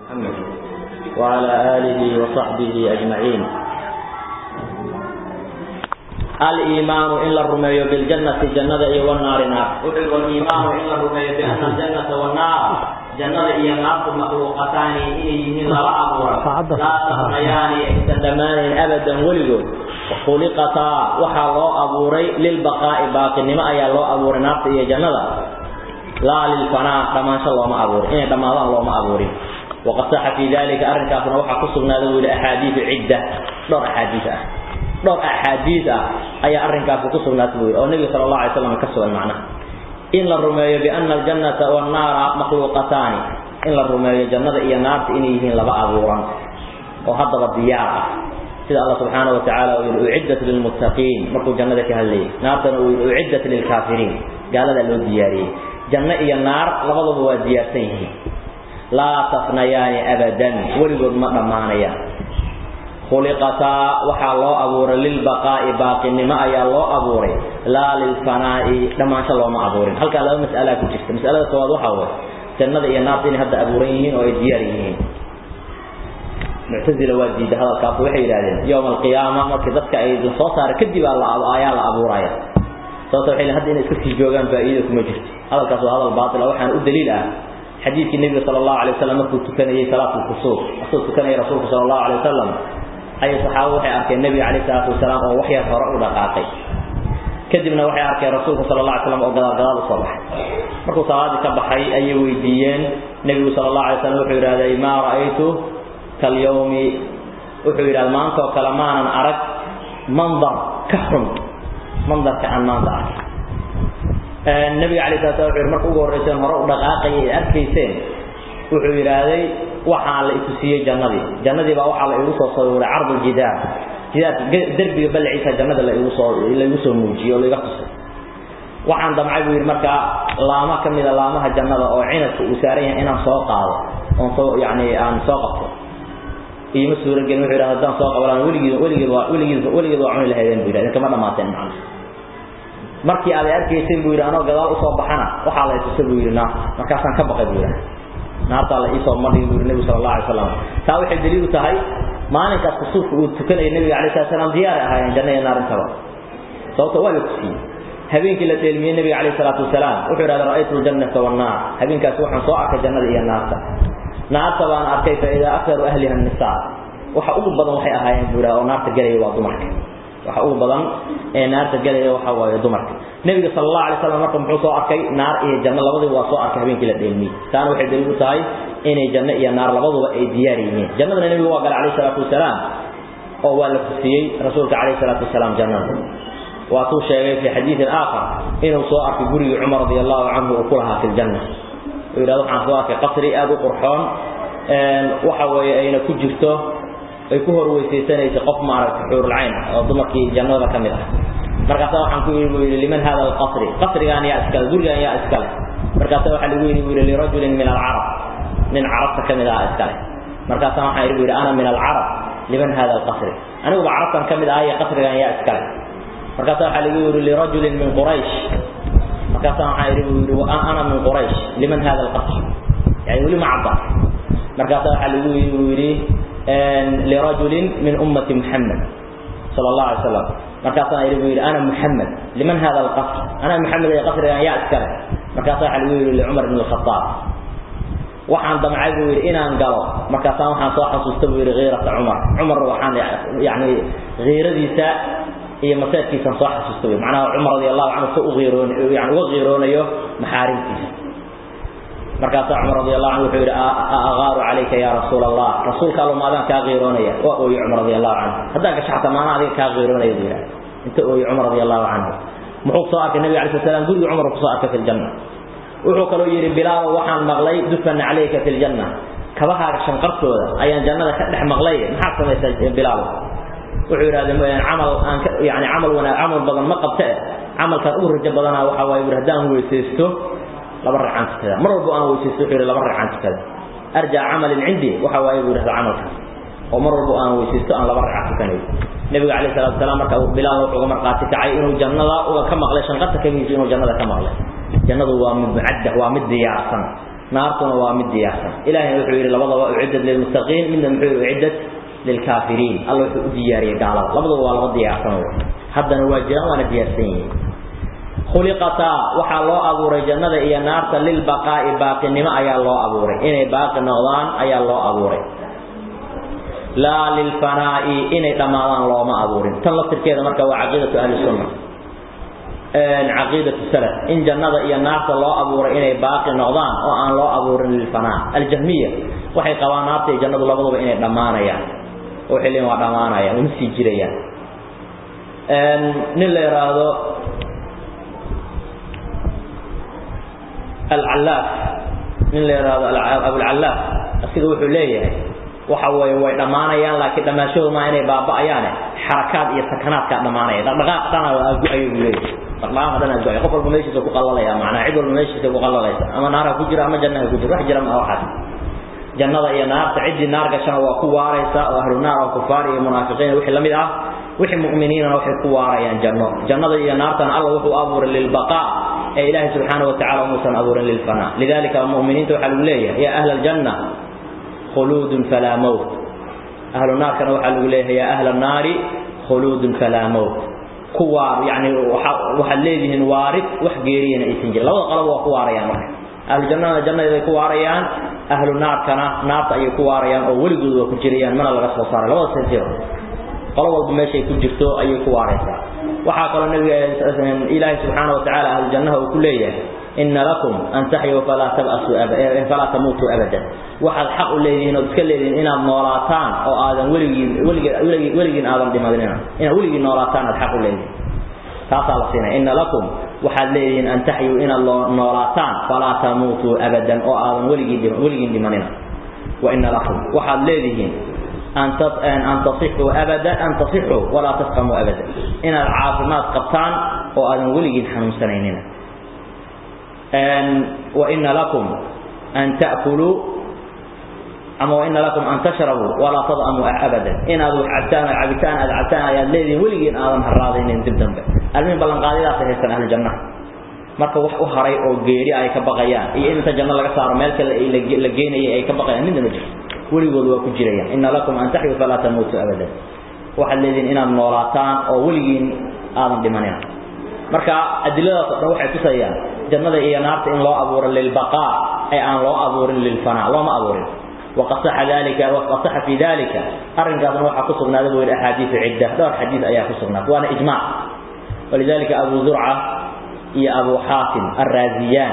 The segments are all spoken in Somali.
محمد وعلى آله وصحبه أجمعين الإيمان إلا الرمي بالجنة جنة والنار نار والإيمان إلا الرمي بأن الجنة والنار جنة هي النار مخلوقتان إليه لا أمر لا تغنيان تندمان أبدا ولدوا وخلقتا وحا الله أبوري للبقاء باقي نما أي الله أبوري نار هي جنة لا للفناء كما شاء الله ما أبوري إن دم الله ما أبوري وقد صح في ذلك أرنك أفنى وحا قصرنا ذو أحاديث عدة دور أحاديث dhowr axaadiis ah ayaa arrinkaasi ku sugnaatay buu yidhi oo nebiga sala allahu alay slam ka sugan macnaha in la rumeeyo biana aljannata wannaara makhluuqataani in la rumeeyo jannada iyo naarta inay yihiin laba abuuran oo haddaba diyaar ah sida allah subxaana wa tacaala uu yidhi uciddat lilmuttaqiin markuu jannada ka hadlayay naartana uu yidhi uciddat lilkaafiriin gaaladaa loo diyaariyey janno iyo naar labaduba waa diyaarsan yihiin laa tafnayaani abadan weligood ma dhammaanayaan khuliqataa waxaa loo abuuray lilbaqaa'i baaqinimo ayaa loo abuuray laa lilfanaa'i dhammaansho looma abuurin halkaa laba mas'alaa ku jirta mas'alada koowaad waxaa waye jannada iyo naarta inay hadda abuuran yihiin oo ay diyaar yihiin muctazila waa diida hadalkaas waxay yidhahdeen yowma alqiyaama markii dadka ay la soo saara kadib ayaa la abuuraya sababta waxay hadda inay iska sii joogaan faa'iida kuma jirto hadalkaas waa hadal baatil ah waxaana u daliil ah xadiidkii nebiga sala allahu alay wasalam markuu tukanayay salaatu lkusuuf asuu tukanayay rasuulku sala allahu alay wasalam ayay saxaabadu waxay arkeen nebiga calayhi salaatu wasalaam oo wax yar hore u dhaqaaqay kadibna waxay arkeen rasuulku sala allah alay slam oo gadaal gadaal usoo baxay markuu salaadii ka baxay ayay weydiiyeen nebigu sala allah alay slam wuxuu yidhahday maa ra'aytu kalyawmi wuxuu yidhahda maanta oo kale maanan arag mandar ka xun mandarka aan maanta arkay nebiga calayhi salatu slam wuxuu yidhi marka ugu horreyseen hore u dhaqaaqayay ay arkayseen wuxuu yidhaahday waxaa la itusiyey jannadii jannadii baa waxaa la igu soo sawiray cardu jidaar jidaarka derbiga balaciisa jannada la igu soo la igu soo muujiyey oo laiga tusay waxaan damcay buu yidhi markaa laama ka mida laamaha jannada oo cinadka uu saaran yahay inaan soo qaado oon soo yacni aan soo qabto iima suuragelin wuxuu yidhahda haddaan soo qabalaan weligiid weligeed waa weligeed weligeed waa cuni lahaydeen buu yidhahda idinkama dhamaateen macna markii aad arkayseen buu yidhi anoo gadaal usoo baxana waxaa la itusay buu yidhi naa markaasaan ka baqay buu yidhahda naartaa la iisoo madhigi buu yidhi nebigu sala allah alay slam taa waxay daliil u tahay maalinkaas kusuufka uu tukanayay nebiga alay slat slam diyaaray ahaayeen janna iyo naar intaba sababto waa la tusiyey habeenkii la dheelmiyey nebiga calayh salaatu wasalaam wuxuu yidhahda ra'aytu ljannata wannaar habeenkaasi waxaan soo arkay jannada iyo naarta naarta baan arkay fa idaa aktaru ahliha annisaa waxa ugu badan waxay ahaayeen buu yidhahda oo naarta gelaya waa dumarka waxa ugu badan ee naarta gelaya waxa waaye dumarka nebiga sala allahu alay slam marka muxuu soo arkay naar iyo janno labadiba waa soo arkay habeenkii la dheelmiyey taana waxay daliil u tahay inay janno iyo naar labaduba ay diyaar yihiin jannadana nebigu waa galay calayh salaatu wasalaam oo waa la tusiyey rasuulka calayh salaatu wasalaam jannada waatuu sheegay fi xadiidin aakhar inuu soo arkay gurigii cumar radi allahu canhu uu ku lahaa fi ljanna uu yidhahdo waxaan soo arkay qasri aada u qurxoon waxa weeye ayna ku jirto ay ku horweysaysanaysa qof maaragtay xuurulcayn ah oo dumarkii jannada ka mid ah markaasa waxaan ku yidhi buu yidhi liman hada alqasri qasrigaan yaa iskale gurigaan yaa iskale markaasa waxaa lagu yidhi buu yidhi lirajulin min alcarab nin carabta ka mid ah iskale markaasa waxaan yidhi buu yidhi ana min alcarab liman hada alqasri aniguba carabtan ka mid ahaye qasrigaan yaa iskale markaasa waxaa lagu yidhi lirajulin min quraysh markaasa waxaan yidhi buu yidhi ana min quraysh liman hada alqasr yani weli ma cadda markaasa waxaa lagu yidhi buu yidhi lirajulin min ummati muxamed sala allah alay slam markaasaan yidhi buu yidhi ana muxamed liman hada alqasr ana muxamed ee qasrigan yaa iskale markaasa waxaa lagu yidhi licumar bn alkhataab waxaan damcay buu yidhi inaan galo markaasaan waxaan soo xasuusta buu yidhi kiirata cumar cumar waxaan yani kiiradiisa iyo maseedkiisaan soo xasuusta buu macnaha cumar radi allahu canhu si u iiroon yani uga qiiroonayo maxaarimtiisa markaasaa cumar radi allahu canhu wuxuu yidhi aagaaru calayka ya rasuula allah rasuulka allo ma adaan kaa qiiroonaya waa ooye cumar radi allahu canhu haddaan gasho xataa maana adiga kaa qiiroonaya buu yidhaha inta ooye cumar radi allahu canhu muxuu soo arkay nabiga alay sl slam gurigii cumar kusoo arkay fi ljanna wuxuu kaloo yidhi bilaalo waxaan maqlay dufana calayka fi ljanna kabahaaga shanqartooda ayaan jannada ka dhex maqlay maxaad samaysaa bilaalo wuxuu yidhahda camal aan ka yani camal wanaag camal badan ma qabta eh camalkaan ugu rajo badanaa waxaa waaye bur haddaan weysaysto laba ragcaan tukada mar walbo aan weysaysto wuxuu yidhi laba ragcaan tukada arjaa camalin cindi waxa waaye buu yidhahda camalkaas oo mar walbo aan weysaysto aan laba ragca tukanayo nebiga calayh salatu wasalaam marka bilaal wuxuu uga marqaati kacay inuu jannada uga ka maqlay shanqarta kagiisa inuu jannada ka maqlay jannadu waa mid mucaddah waa mid diyaarsan naartuna waa mid diyaarsan ilaahayna wuxuu yidhi labadaba uciddat lilmuttaqiin midna muxuu yidhi uciddat lilkaafiriin alla wuxuu u diyaariyey gaalada labadaba waa laba diyaarsan haddana waa jiraan waana diyaarsan yihiin khuliqataa waxaa loo abuuray jannada iyo naarta lilbaqaa'i baaqinimo ayaa loo abuuray inay baaqi noqdaan ayaa loo abuuray laa lilfanaa'i inay dhammaadaan looma abuurin tan laftirkeeda marka waa caqiidatu ahli sunna caqiidatu salaf in jannada iyo naarta loo abuuray inay baaqi noqdaan oo aan loo abuurin lilfanaa aljahmiya waxay qabaan naarta iyo jannadu labaduba inay dhammaanayaan oo xilliin waa dhammaanayaan uma sii jirayaan nin la yidhaahdo alcallaaf nin la yidhaahdo abulcallaaf asiga wuxuu leeyahay waxa weeye way dhammaanayaan laakiin dhammaashoodu maa inay baaba'ayaane xarakaad iyo sakanaadkaa dhammaanaya dhaqdhaqaaq dhana aagu-ayo buu leeyahay dhaqdhaqaaqa dhan aagu-ayo qof walba meeshiisa ku qallalaya macnaa cid walba meeshiisa ku qallalaysa ama naarha ku jira ama jannaha ku jira wax jira maa waxaas jannada iyo naarta ciddii naar gashana waa ku waaraysa oo ahlu naar oo kufaar iyo munaafiqiin wixii la mid ah wixii mu'miniinana waxay ku waarayaan janno jannada iyo naartana alla wuxuu abuuray lilbaqaa ee ilaahay subxaanahu watacaala umuusan abuurin lilfanaa lidalika mu'miniinta waxaa lagu leeyahay yaa ahla aljanna khuluudun falaa mowt ahlu naarkana waxaa lagu leeyahay yaa ahla annaari khuluudun falaa mowt ku waar yacni waxaad leedihiin waarid wax geeriyana aysan jirin labada qalab waa ku waarayaan marka ahlu jannadana jannadeeday ku waarayaan ahlu naarkana naarta ayay ku waarayaan oo weligood waa ku jirayaan mana laga soo saaray labada sentiro qolo walba meeshay ku jirto ayay ku waaraysaa waxaa kaloo nabiga ilaahay subxaana wa tacaala ahlu jannaha uu ku leeyahay ina lakum an taxyuu falaa tabasu falaa tamuutuu abadan waxaad xaq u leedihiin ood iska leedihiin inaad noolaataan oo aadan weligiin weligii weligiin aadan dhimadinina inaad weligiin noolaataan aad xaq u leedihiin taasaa la siinaya ina lakum waxaad leedihiin an taxyuu inaad noolaataan falaa tamuutuu abadan oo aadan weligii weligiin dhimanina wa ina lakum waxaad leedihiin an tasixuu abada an tasixuu walaa tasqamuu abada inaad caafimaad qabtaan oo aadan weligiin xanuunsanaynina waina lakum an ta'kuluu ama waina lakum an tashrabuu walaa tad'amuu abadan inaad wax cabtaan oo cabitaan aad cabtaan ayaad leedihiin weligiin aadan harraadaynin dib dambe almihin ballanqaadiyadaasay haystaan ahlu jannaha marka wax u haray oo geeri ay ka baqayaan iyo in inta janno laga saaro meel kale la geenayay ay ka baqayaan midna ma jirto weligood waa ku jirayaan ina lakum an taxyuu falaa tamuutuu abadan waxaad leedihiin inaad noolaataan oo weligiin aadan dhimanina marka adiladaas oo dhan waxay tusayaan jannada iyo naarta in loo abuuro lilbaqaa ee aan loo abuurin lilfanaa looma abuurin waqad saxa dalika waqad saxa fi dalika arrinkaasna waxaa ku sugnaaday buu yidhi axaadiisu cidda dhowr xadiis ayaa ku sugnaatay waana ijmaac walidalika abu zurca iyo abu xaatim arraaziyaan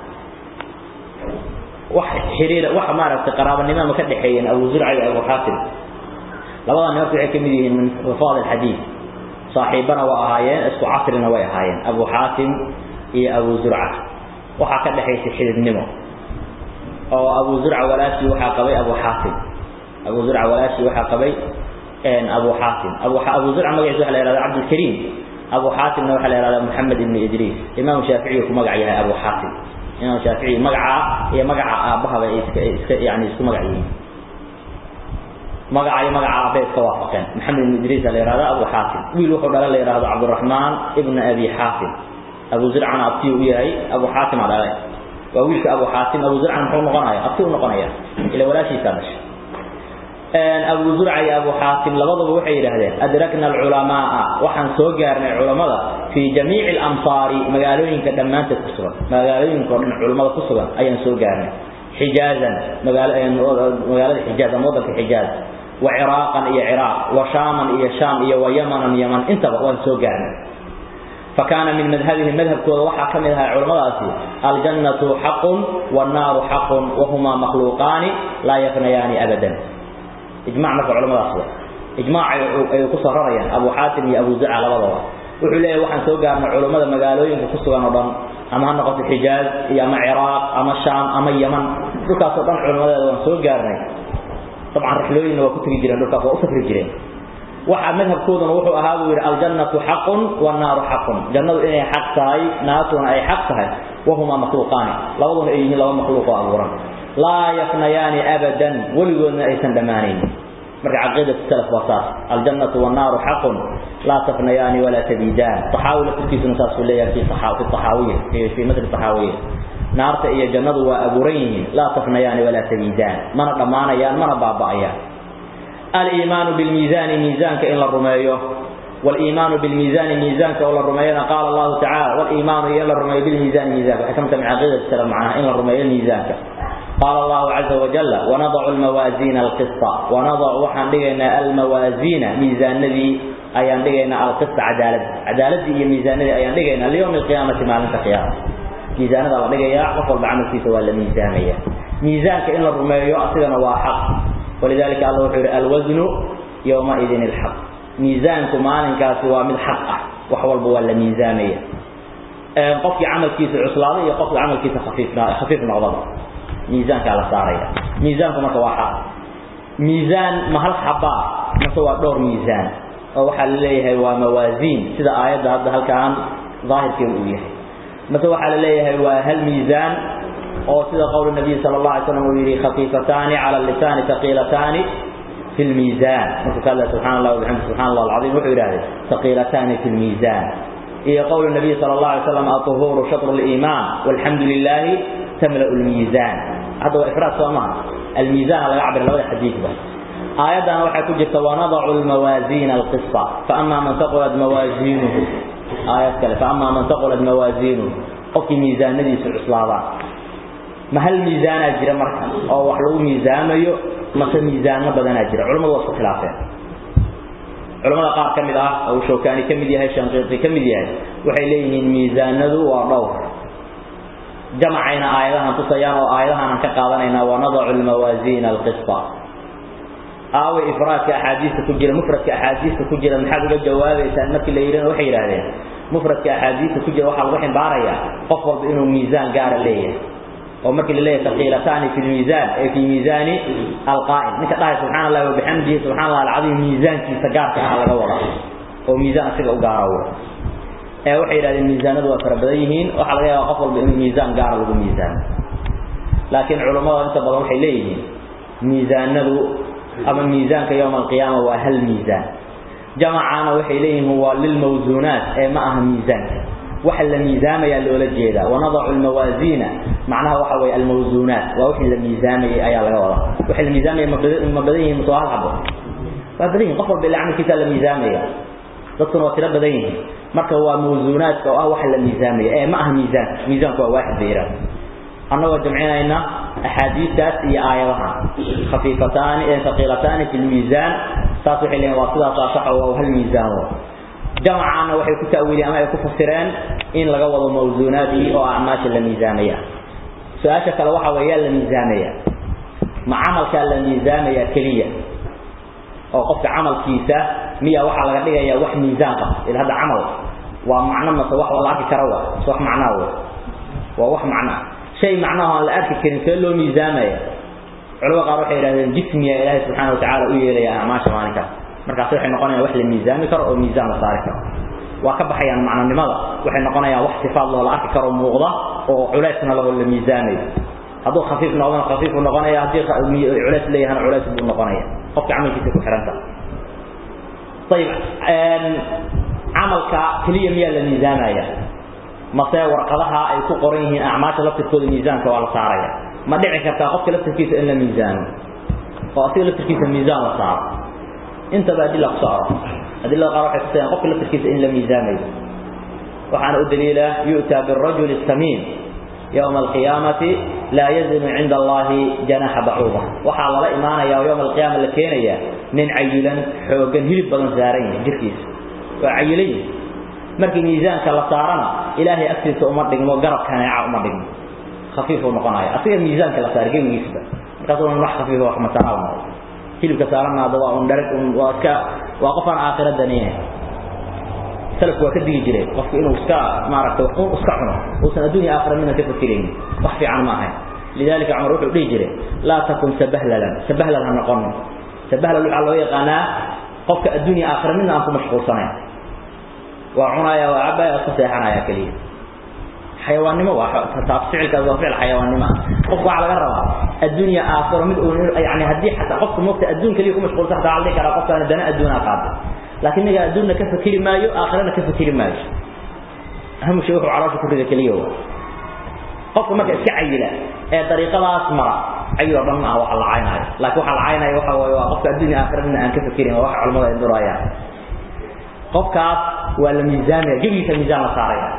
wax xiriir wax maaragtay qaraabanimo ma ka dhaxeeyeen abu zurca iyo abu xaatim labadan nimanku waxay ka mid yihiin min xufaad alxadiid saaxiibana waa ahaayeen isku casrina way ahaayeen abu xaatim iyo abu zurca waxaa ka dhaxaysay xididnimo oo abu zurca walaashii waxaa qabay abu xaatim abu zurca walaashii waxaa qabay abu xaatim abu abu zurca magaciisa waxa la yihahda cabdilkariim abu xaatimna waxaa la yihahda moxamed ibni idriis imaamu shaaficiyu ku magac yahay abu xaatim imaam shaafici magaca iyo magaca aabbahaba ay iska iska yani isku magac yihiin magaca iyo magaca aabbe iska waafaqeen maxamed ibn idriis la yihahda abu xaatim wiil wuxuu dhalay la yihahdo cabdiraxmaan ibna abi xaatim abu zurcana abtiyu u yahay abu xaatim aa dhalay waa wiilka abu xaatim abu zurcana muxuu noqonaya abti u noqonaya ila walaashiisaa dhashay abu zurca iyo abu xaatim labaduba waxay yidhaahdeen adrakna alculamaaa waxaan soo gaarnay culammada fii jamiici alamsaari magaalooyinka dhammaanteed ku sugan magaalooyinka o dhan culammada ku sugan ayaan soo gaarnay xijaazan magaalada xijaaz ama waddanka xijaaz wa ciraaqan iyo ciraaq wa shaaman iyo shaam iyo wa yamanan yaman intaba waan soo gaarnay فكان من مذهبهم مذهب كود وحا كمدها علماء الجنة حق والنار حق وهما مخلوقان لا يفنيان أبدا إجماع مرفع علماء أصلا إجماع أي قصة رأيا أبو حاتم يا أبو زعل لبضوا wuxuu leeyahay waxaan soo gaarnay culimada magaalooyinka ku sugan oo dhan ama ha noqoto xijaaz iyo ama ciraaq ama shaam ama yaman dhulkaas oo dhan culimadeeda waan soo gaarnay dabcan rixlooyinna waa ku tegi jireen dhulkaas waa u safri jireen waxa madhabkooduna wuxuu ahaa buu yidhi aljannatu xaqun wannaaru xaqun jannadu inay xaq tahay naartuna ay xaq tahay wahumaa makhluuqaani labaduna ay yihiin laba makhluuq oo abuuran laa yafnayaani abadan weligoodna aysan dhammaanaynin marka caqiidatu salaf waa saas aljannatu wannaaru xaqun laa tafnayaani walaa tabiidaan taxaawi laftirkiisuna saasuu leeyahay fi fi taxaawiya fi fi matri taxaawiya naarta iyo jannadu waa abuuran yihiin laa tafnayaani walaa tabiidaan mana dhammaanayaan mana baaba'ayaan aliimaanu bilmiisaani miisaanka in la rumeeyo waliimaanu bilmiisaani miisaanka oo la rumeeyana qaala allahu tacala waliimaanu iyo in la rumeeyo bilmiisaani miisanka waxay ka mid tahay min caqiidati salaf macnaha in la rumeeyo miisaanka qaala allahu caza wajalla wanadacu almawaasiina alqista wanadacu waxaan dhigaynaa almawaasiina miisaanadii ayaan dhigaynaa alqista cadaalad cadaaladii iyo miisaanadii ayaan dhigaynaa liyowmi alqiyaamati maalinta qiyaama miisaanada la dhigayaa qof walba camalkiisa waa la miisaamaya miisaanka in la rumeeyo asigana waa xaq walidalika alla wuxuu yihi alwasnu yowmaidin ilxaq miisaanku maalinkaasi waa mid xaq ah wax walba waa la miisaamaya qofkii camalkiisa cuslaaday iyo qofkii camalkiisa khafiifna khafiif noqdaba miisaankaa la saaraya miisaanku marka waa xaq miisaan ma hal xabaa mase waa dhowr miisaan oo waxaa la leeyahay waa mawaasiin sida aayadda hadda halkaan daahirkeedu uu yahay mase waxaa la leeyahay waa hal miisaan oo sida qowl nabiy sala allah alay slam uu yidhi khafiifataani cala lisaani taqiilataani fi lmiisaan markuu ka hadlaya subxana allah wabixamdi subxana allah alcadiim wuxuu yidhahday taqiilataani fi lmiisaan iyo qowl nabiy sala allah alay slam aطuhuuru shatru liimaan walxamdu lilaahi tamla'u lmiisaan hadda waa ifraad soo maha almiisaan laga cabira labada xadiidba aayaddan waxaa ku jirta wanadacu lmawaasiina alqisa faama man taqulat mawaasiinuhu aayad kale faama man taqulat mawaasiinuhu qofkii miisaanadiisu cuslaadaan ma hal miisaanaa jira marka oo wax lagu miisaamayo mase miisaano badanaa jira culamadu waa isku khilaafeen culamada qaar ka mid ah oo shawkaani ka mid yahay shanqiiqi ka mid yahay waxay leeyihiin miisaanadu waa dhowr jamacayna aayadahan tusayaan oo aayadahanan ka qaadanaynaa wanadacu lmawaasiina alqisa aaway ifraadka axaadiista ku jira mufradka axaadiista ku jira maxaad uga jawaabaysaan markii la yidhina waxay yidhahdeen mufradka axaadiista ku jira waxaa lagu ximbaarayaa qof walba inuu miisaan gaara leeyahay oo markii la leeyahay taqiilataani fi lmiisaan ee fi miisaani alqaa'im ninka dhahay subxana allahi wabixamdihi subxana allah alcadiim miisaankiisa gaarka ah laga wadaa oo miisaan asiga u gaara ee waxay yidhahdeen miisaanadu waa fara badan yihiin waxaa laga yaaba qof walba inuu miisaan gaara lagu miisaano laakiin culummada inta badan waxay leeyihiin miisaanadu ama miisaanka yowma alqiyaama waa hal miisaan jamacana waxay leeyihiin waa lilmawsuunaat ee ma aha miisaanka waxa la miisaamayaa loola jeedaa wanadacu lmawaasiina macnaha waxa weeye almawsuunaat waa wixii la miisaamayay ayaa laga wadaa waxay la miisaamaya ma badan yihiin mase waa hal xabo waa badan yihin qof walba ila camalkiisa la miisaamaya dadkuna waa tiro badan yihiin marka waa mawsuunaadka oo ah waxa la miisaamaya ee ma aha miisaan miisaanku waa waaxid bay yidhahda annagoo jamcinayna axaadiistaas iyo aayadaha khafiifataani ee taqiilataani fi lmiisaan saas waxay leeyihin waa sidaasaa saxa waa hal miisaan jamacana waxay ku ta'wiiliyeen ama ay ku fasireen in laga wado mawsuunaadkii oo acmaasha la miisaamaya su-aasha kale waxa weeye yaa la miisaamaya ma camalkaa la miisaamaya keliya oo qofka camalkiisa miya waxaa laga dhigayaa wax miisaan qaba ila hadda camal waa macno mase wax la arki kara wa mase wax macnaa wa waa wax macnaa shay macnaha aan la arki karin see loo miisaamaya culamada qaar waxay yidhahdeen jismiya ilaahay subxaana watacaala u yeelaya acmaasha maalinkaas markaas waxay noqonayaan wax la miisaami karo oo miisaan la saari karo waa ka baxayaan macnonimada waxay noqonayaan wax sifaad loo la arki karo muuqda oo culeysna laho la miisaamayo hadduu khafiif noqdana khafiif buu noqonaya haddii culeys leeyahana culeys buu noqonaya qofka camalkiisa ku xihanta ayib camalka keliya miyaa la miisaamaya mase warqadaha ay ku qoran yihiin acmaasha laftirkooda miisaanka waa la saaraya ma dhici kartaa qofka laftirkiisa in la miisaamo oo asiga laftirkiisa miisaan la saaro intaba adila kusoo aro adilada qaar waxay kusayaan qofka laftirkiisa in la miisaamayo waxaana u daliila yu'taa birajuli samiin yowma alqiyaamati laa yazinu cinda allahi janaxa bacuuda waxaa lala imaanaya oo yowma alqiyaama la keenaya nin cayilan xoogan hilib badan saaran yahay jirkiisa waa cayilan yihi markii miisaanka la saarana ilaahay agtiisa uma dhigmo garab kaneeca uma dhigmo khafiifuu noqonaya asiga miisaanka la saara gebigiisba markaas un wax khafiifa wax masanaa noqdo hilibka saaranna hadda waa un dharag un waa iska waa qof aan aakhira danaynayn salafku waa ka digi jireen qofku inuu iska maaragtay wax un iska cuno uusan adduunya aakhira midna ka fakiraynin wax fiican ma ahayn lidalika cumar wuxuu dhihi jiray laa takun sabahlalan sabahlal ha noqonin sabahlal waxaa loo yaqaanaa qofka adduunya aakhira midna aan ku mashquulsanayn waa cunaya waa cabaya iska seexanaya keliya xayawaannimo waa taas ficilkaas waa ficil xayawaannimo ah qofku waxaa laga rabaa adduunya aakhiro mid uu yani haddii xataa qofku moogta adduun keliya ku mashquulsan xataa waxaa la dhihi karaa qofkaana dana adduunaa qaatay laakiin ninga adduunna ka fakiri maayo aakhirana ka fakiri maayo ahamu shay wuxuu caloosha ku rida keliya wa qofka marka iska cayila ee dariiqadaas mara ayuu dhan ah waxa la caynayo laakiin waxa la caynayo waxa weeye waa qofka adduunka aakhirada aan ka fikirin waa waxa culimada ay durayaan qofkaas waa la miisaamaya jabiisa miisaan la saaraya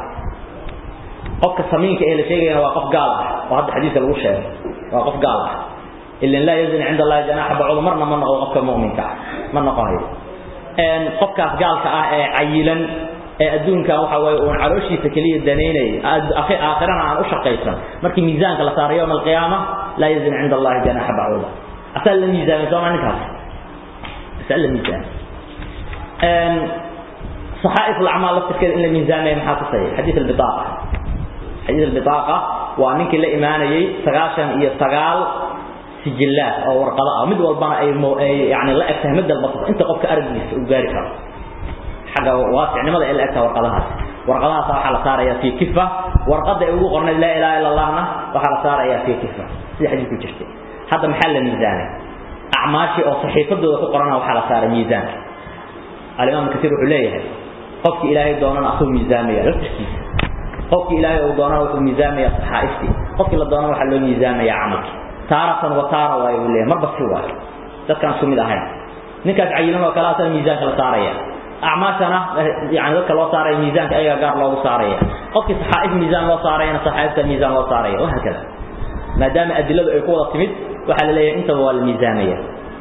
qofka samiinka ee la sheegayna waa qof gaal ah oo hadda xadiiska lagu sheegay waa qof gaal ah illa la yazni inda allah janaha ba'ud marna ma noqdo qofka mu'minka ma noqonayo een qofkaas gaalka ah ee cayilan ee adduunka waxa way uu calooshiisa kaliya daneynay akhi aakhirana aan u shaqaysan markii miisaanka la saarayo yawm alqiyaama la yazni inda allah janaha ba'ud asal la miisaan soo ma ninkaas asal la miisaan een صحائف الأعمال لفتكر إن الميزان ما محاطسي حديث البطاقة حديث البطاقة وأنك لا إيماني سغاشا إيا سغال سجلات أو ورقضاء مد والبنا أي, مو أي يعني لا أكتها مد البطاقة أنت قفك أرجلس وقارك حاجة واسع لماذا إلا أكتها ورقضاء ورقضاء صراحة لصارية في كفة ورقضاء يقول قرن لا إله إلا الله وحال صارية في كفة سيدي حديث كجرتي هذا محل الميزان أعماشي أو صحيفة دو قرنها وحال صار ميزان الإمام كثير عليه قفك إلهي دونان أخو ميزانية لا تشكيس قفك إلهي دونان أخو ميزانية صحائفتي قفك إلا دونان وحلو ميزانية عمك تارة وتارة ويقول لي مربى سوا تذكر سمي لهين نكاس عيلان وكلاسة الميزان كلا صارية أعماشنا يعني ذلك الله صاري ميزان أي قار الله صارية قفك صحائف ميزان الله صارية صحائف ميزان الله صارية وهكذا ما دام أدلة يقول تمد وحل لي أنت هو الميزانية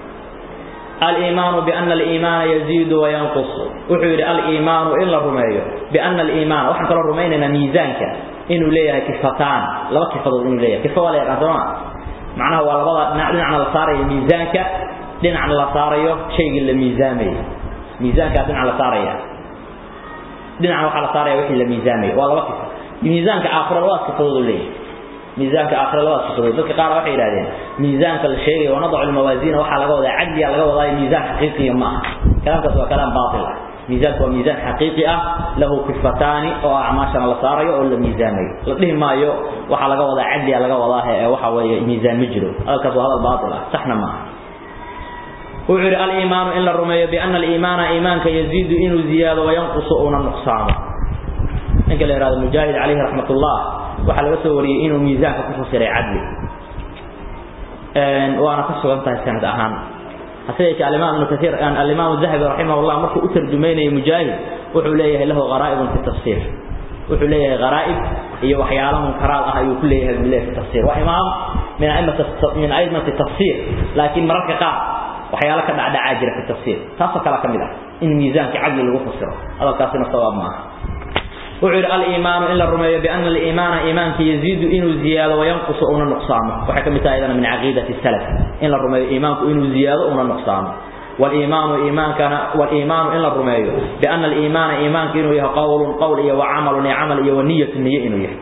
الإيمان بأن الإيمان يزيد وينقص وحير الإيمان إلا الرمي بأن الإيمان وحن قال الرمينا ميزانك إنه ليه كفتان لا كفة إنه ليه كفة ولا يقدرون معناه ولا بضع نعلن عن الصاري ميزانك لن عن الصاري شيء اللي ميزاني ميزانك لن عن الصاري لن عن الصاري وحي اللي ميزاني ولا كفة ميزانك آخر الله كفة ليه ميزانك آخر الله سبحانه ذلك قال وحي إلهين ميزانك الشيء ونضع الموازين وحا لقوة عدي لقوة ميزان حقيقي ما كلام كسوى كلام باطل ميزانك هو ميزان حقيقي له كفتان أو أعماشنا لصاري أو الميزاني لقيه ما يو وحا لقوة عدي لقوة وحا ميزان مجرو هذا كسوى هذا الباطل صحنا ما وعر الإيمان إلا الرمي بأن الإيمان إيمانك يزيد إنه زيادة وينقص أو نقصان إنك الإرادة المجاهد عليه رحمة الله waxa laga soo wariyay inuu miisaanka ku fasiray cadli een waana ka sugan tahay sanad ahaan haseeyay al-imam ibn kathir an al-imam az-zahabi rahimahullah markuu u tarjumeynay mujaahid wuxuu leeyahay lahu gharaib fi tafsir wuxuu leeyahay gharaib iyo waxyaalo munkaraad ah ayuu ku leeyahay bilaah fi tafsir wa imam min a'immat min a'immat tafsir laakiin mararka qaar waxyaalo ka dhacda jira fi tafsir taasoo kala kamid ah in miisaanka cadli lagu fasiro hadalkaasina sabab ma aha وعر الإيمان إلا الرمي بأن الإيمان إيمان يزيد إنه زيادة وينقص أو نقصان وحكم أيضا من عقيدة السلف إلا الرمي إيمان إنه زيادة أو نقصان والإيمان إيمان كان والإيمان إلا الرمي بأن الإيمان إيمان إنه قول قول وعمل عمل ونية النية إنه يه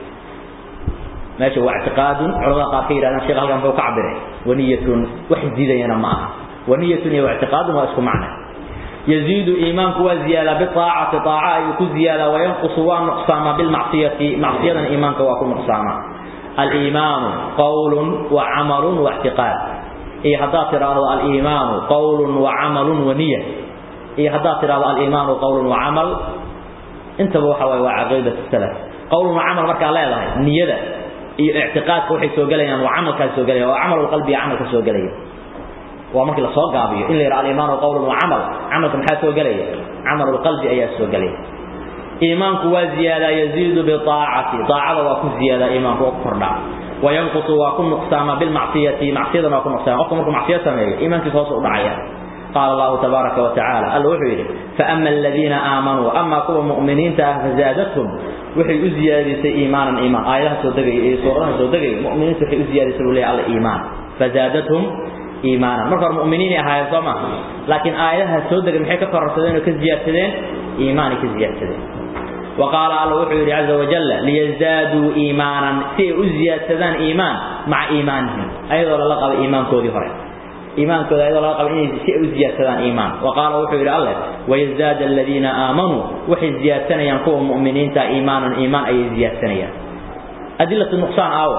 ماشي واعتقاد علماء قاكير أنا شيخ هلقا فوق عبره ونية وحد زيادة معها ونية واعتقاد ما اسكو معنى يزيد إيمانك وزيادة بطاعة طاعة يكون زيادة وينقص ونقصان بالمعصية معصية إيمانك ويكون نقصانا الإيمان قول وعمل واعتقاد إيه هذا ترى الإيمان قول وعمل ونية إيه هذا ترى الإيمان قول وعمل انت بوحة وعقيدة السلف قول وعمل مركا لا يضحي نية إيه اعتقاد كوحي سوقليا وعمل كان سوقليا وعمل القلب عمل كان سوقليا ومركي لا soo gaabiyo in la yiraahdo iimaan oo qowl oo amal amalka maxaa soo galaya amal qalbi ayaa soo galaya iimaanku waa ziyada yaziidu bi taa'ati taa'ada waa ku ziyada iimaanku oo kordha وينقص وكن نقصان بالمعصية معصية وكن نقصان وكن مركم معصية سميه إيمان كيف هو دعيا قال الله تبارك وتعالى الوحي فأما الذين آمنوا أما كوا مؤمنين فزادتهم وحي أزيادة إيمانا إيمان آيات سودقي سورة سودقي مؤمنين وحي أزيادة سورة على إيمان فزادتهم إيمانا مركب المؤمنين هاي الضمة لكن آياتها سودة محيك فرصدين وكزيادتين إيماني كزيادتين وقال الله وحي عز وجل ليزدادوا إيمانا سي أزيادتين إيمان مع إيمانهم أيضا لقب إيمان كودي فرق إيمان كودي أيضا لقب إنه سي أزيادتين إيمان وقال وحي الله ويزداد الذين آمنوا وحي زيادتين ينقوا المؤمنين تا إيمانا إيمان أي زيادتين أدلة النقصان أول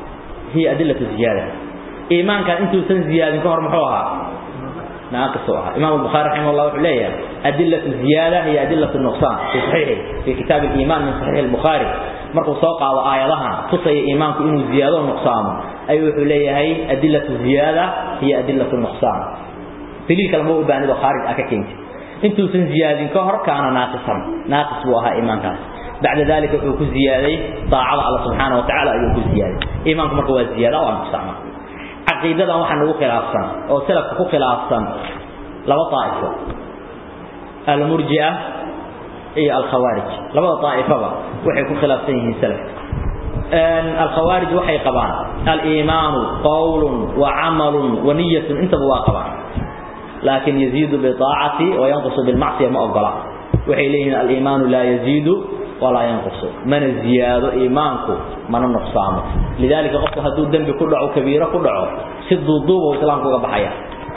هي أدلة الزيادة إيمان كان أنتم سن زيادة كهر محوها ناقصها إمام البخاري رحمه الله عليه أدلة الزيادة هي أدلة النقصان في صحيح في كتاب الإيمان من صحيح البخاري markuu soo qaado aayadahan tusaya iimaanku inuu ziyaado nuqsaamo ayuu wuxuu leeyahay adillatu ziyaada hiya adillatu nuqsaan daliil kale ma u baanido khaarij ah ka keentay intuusan ziyaadin ka hor kaana naaqisan naaqis buu ahaa iimaankaas bacda dalika wuxuu ku ziyaaday daacada alla subxaana wa tacaala ayuu ku ziyaaday iimaanku marka waa ziyaada waa nuqsaama caqiidadan waxaa nagu khilaafsan oo salafka ku khilaafsan laba daa'ifo almurji'a iyo alkhawaarij labada daa'ifaba waxay ku khilaafsan yihiin salafka alkhawaarij waxay qabaan aliimaanu qawlun wa camalun wa niyatun intaba waa qabaan laakin yaziidu biaacati wa yanqusu bilmacsiya ma ogola waxay leeyihiin aliimaanu laa yaziidu walaa yanqusu mana ziyaado iimaanku mana nuqsaamo lidalika qofku hadduu dembi ku dhaco kabiiro ku dhaco si duuduuba islaamku uga baxaya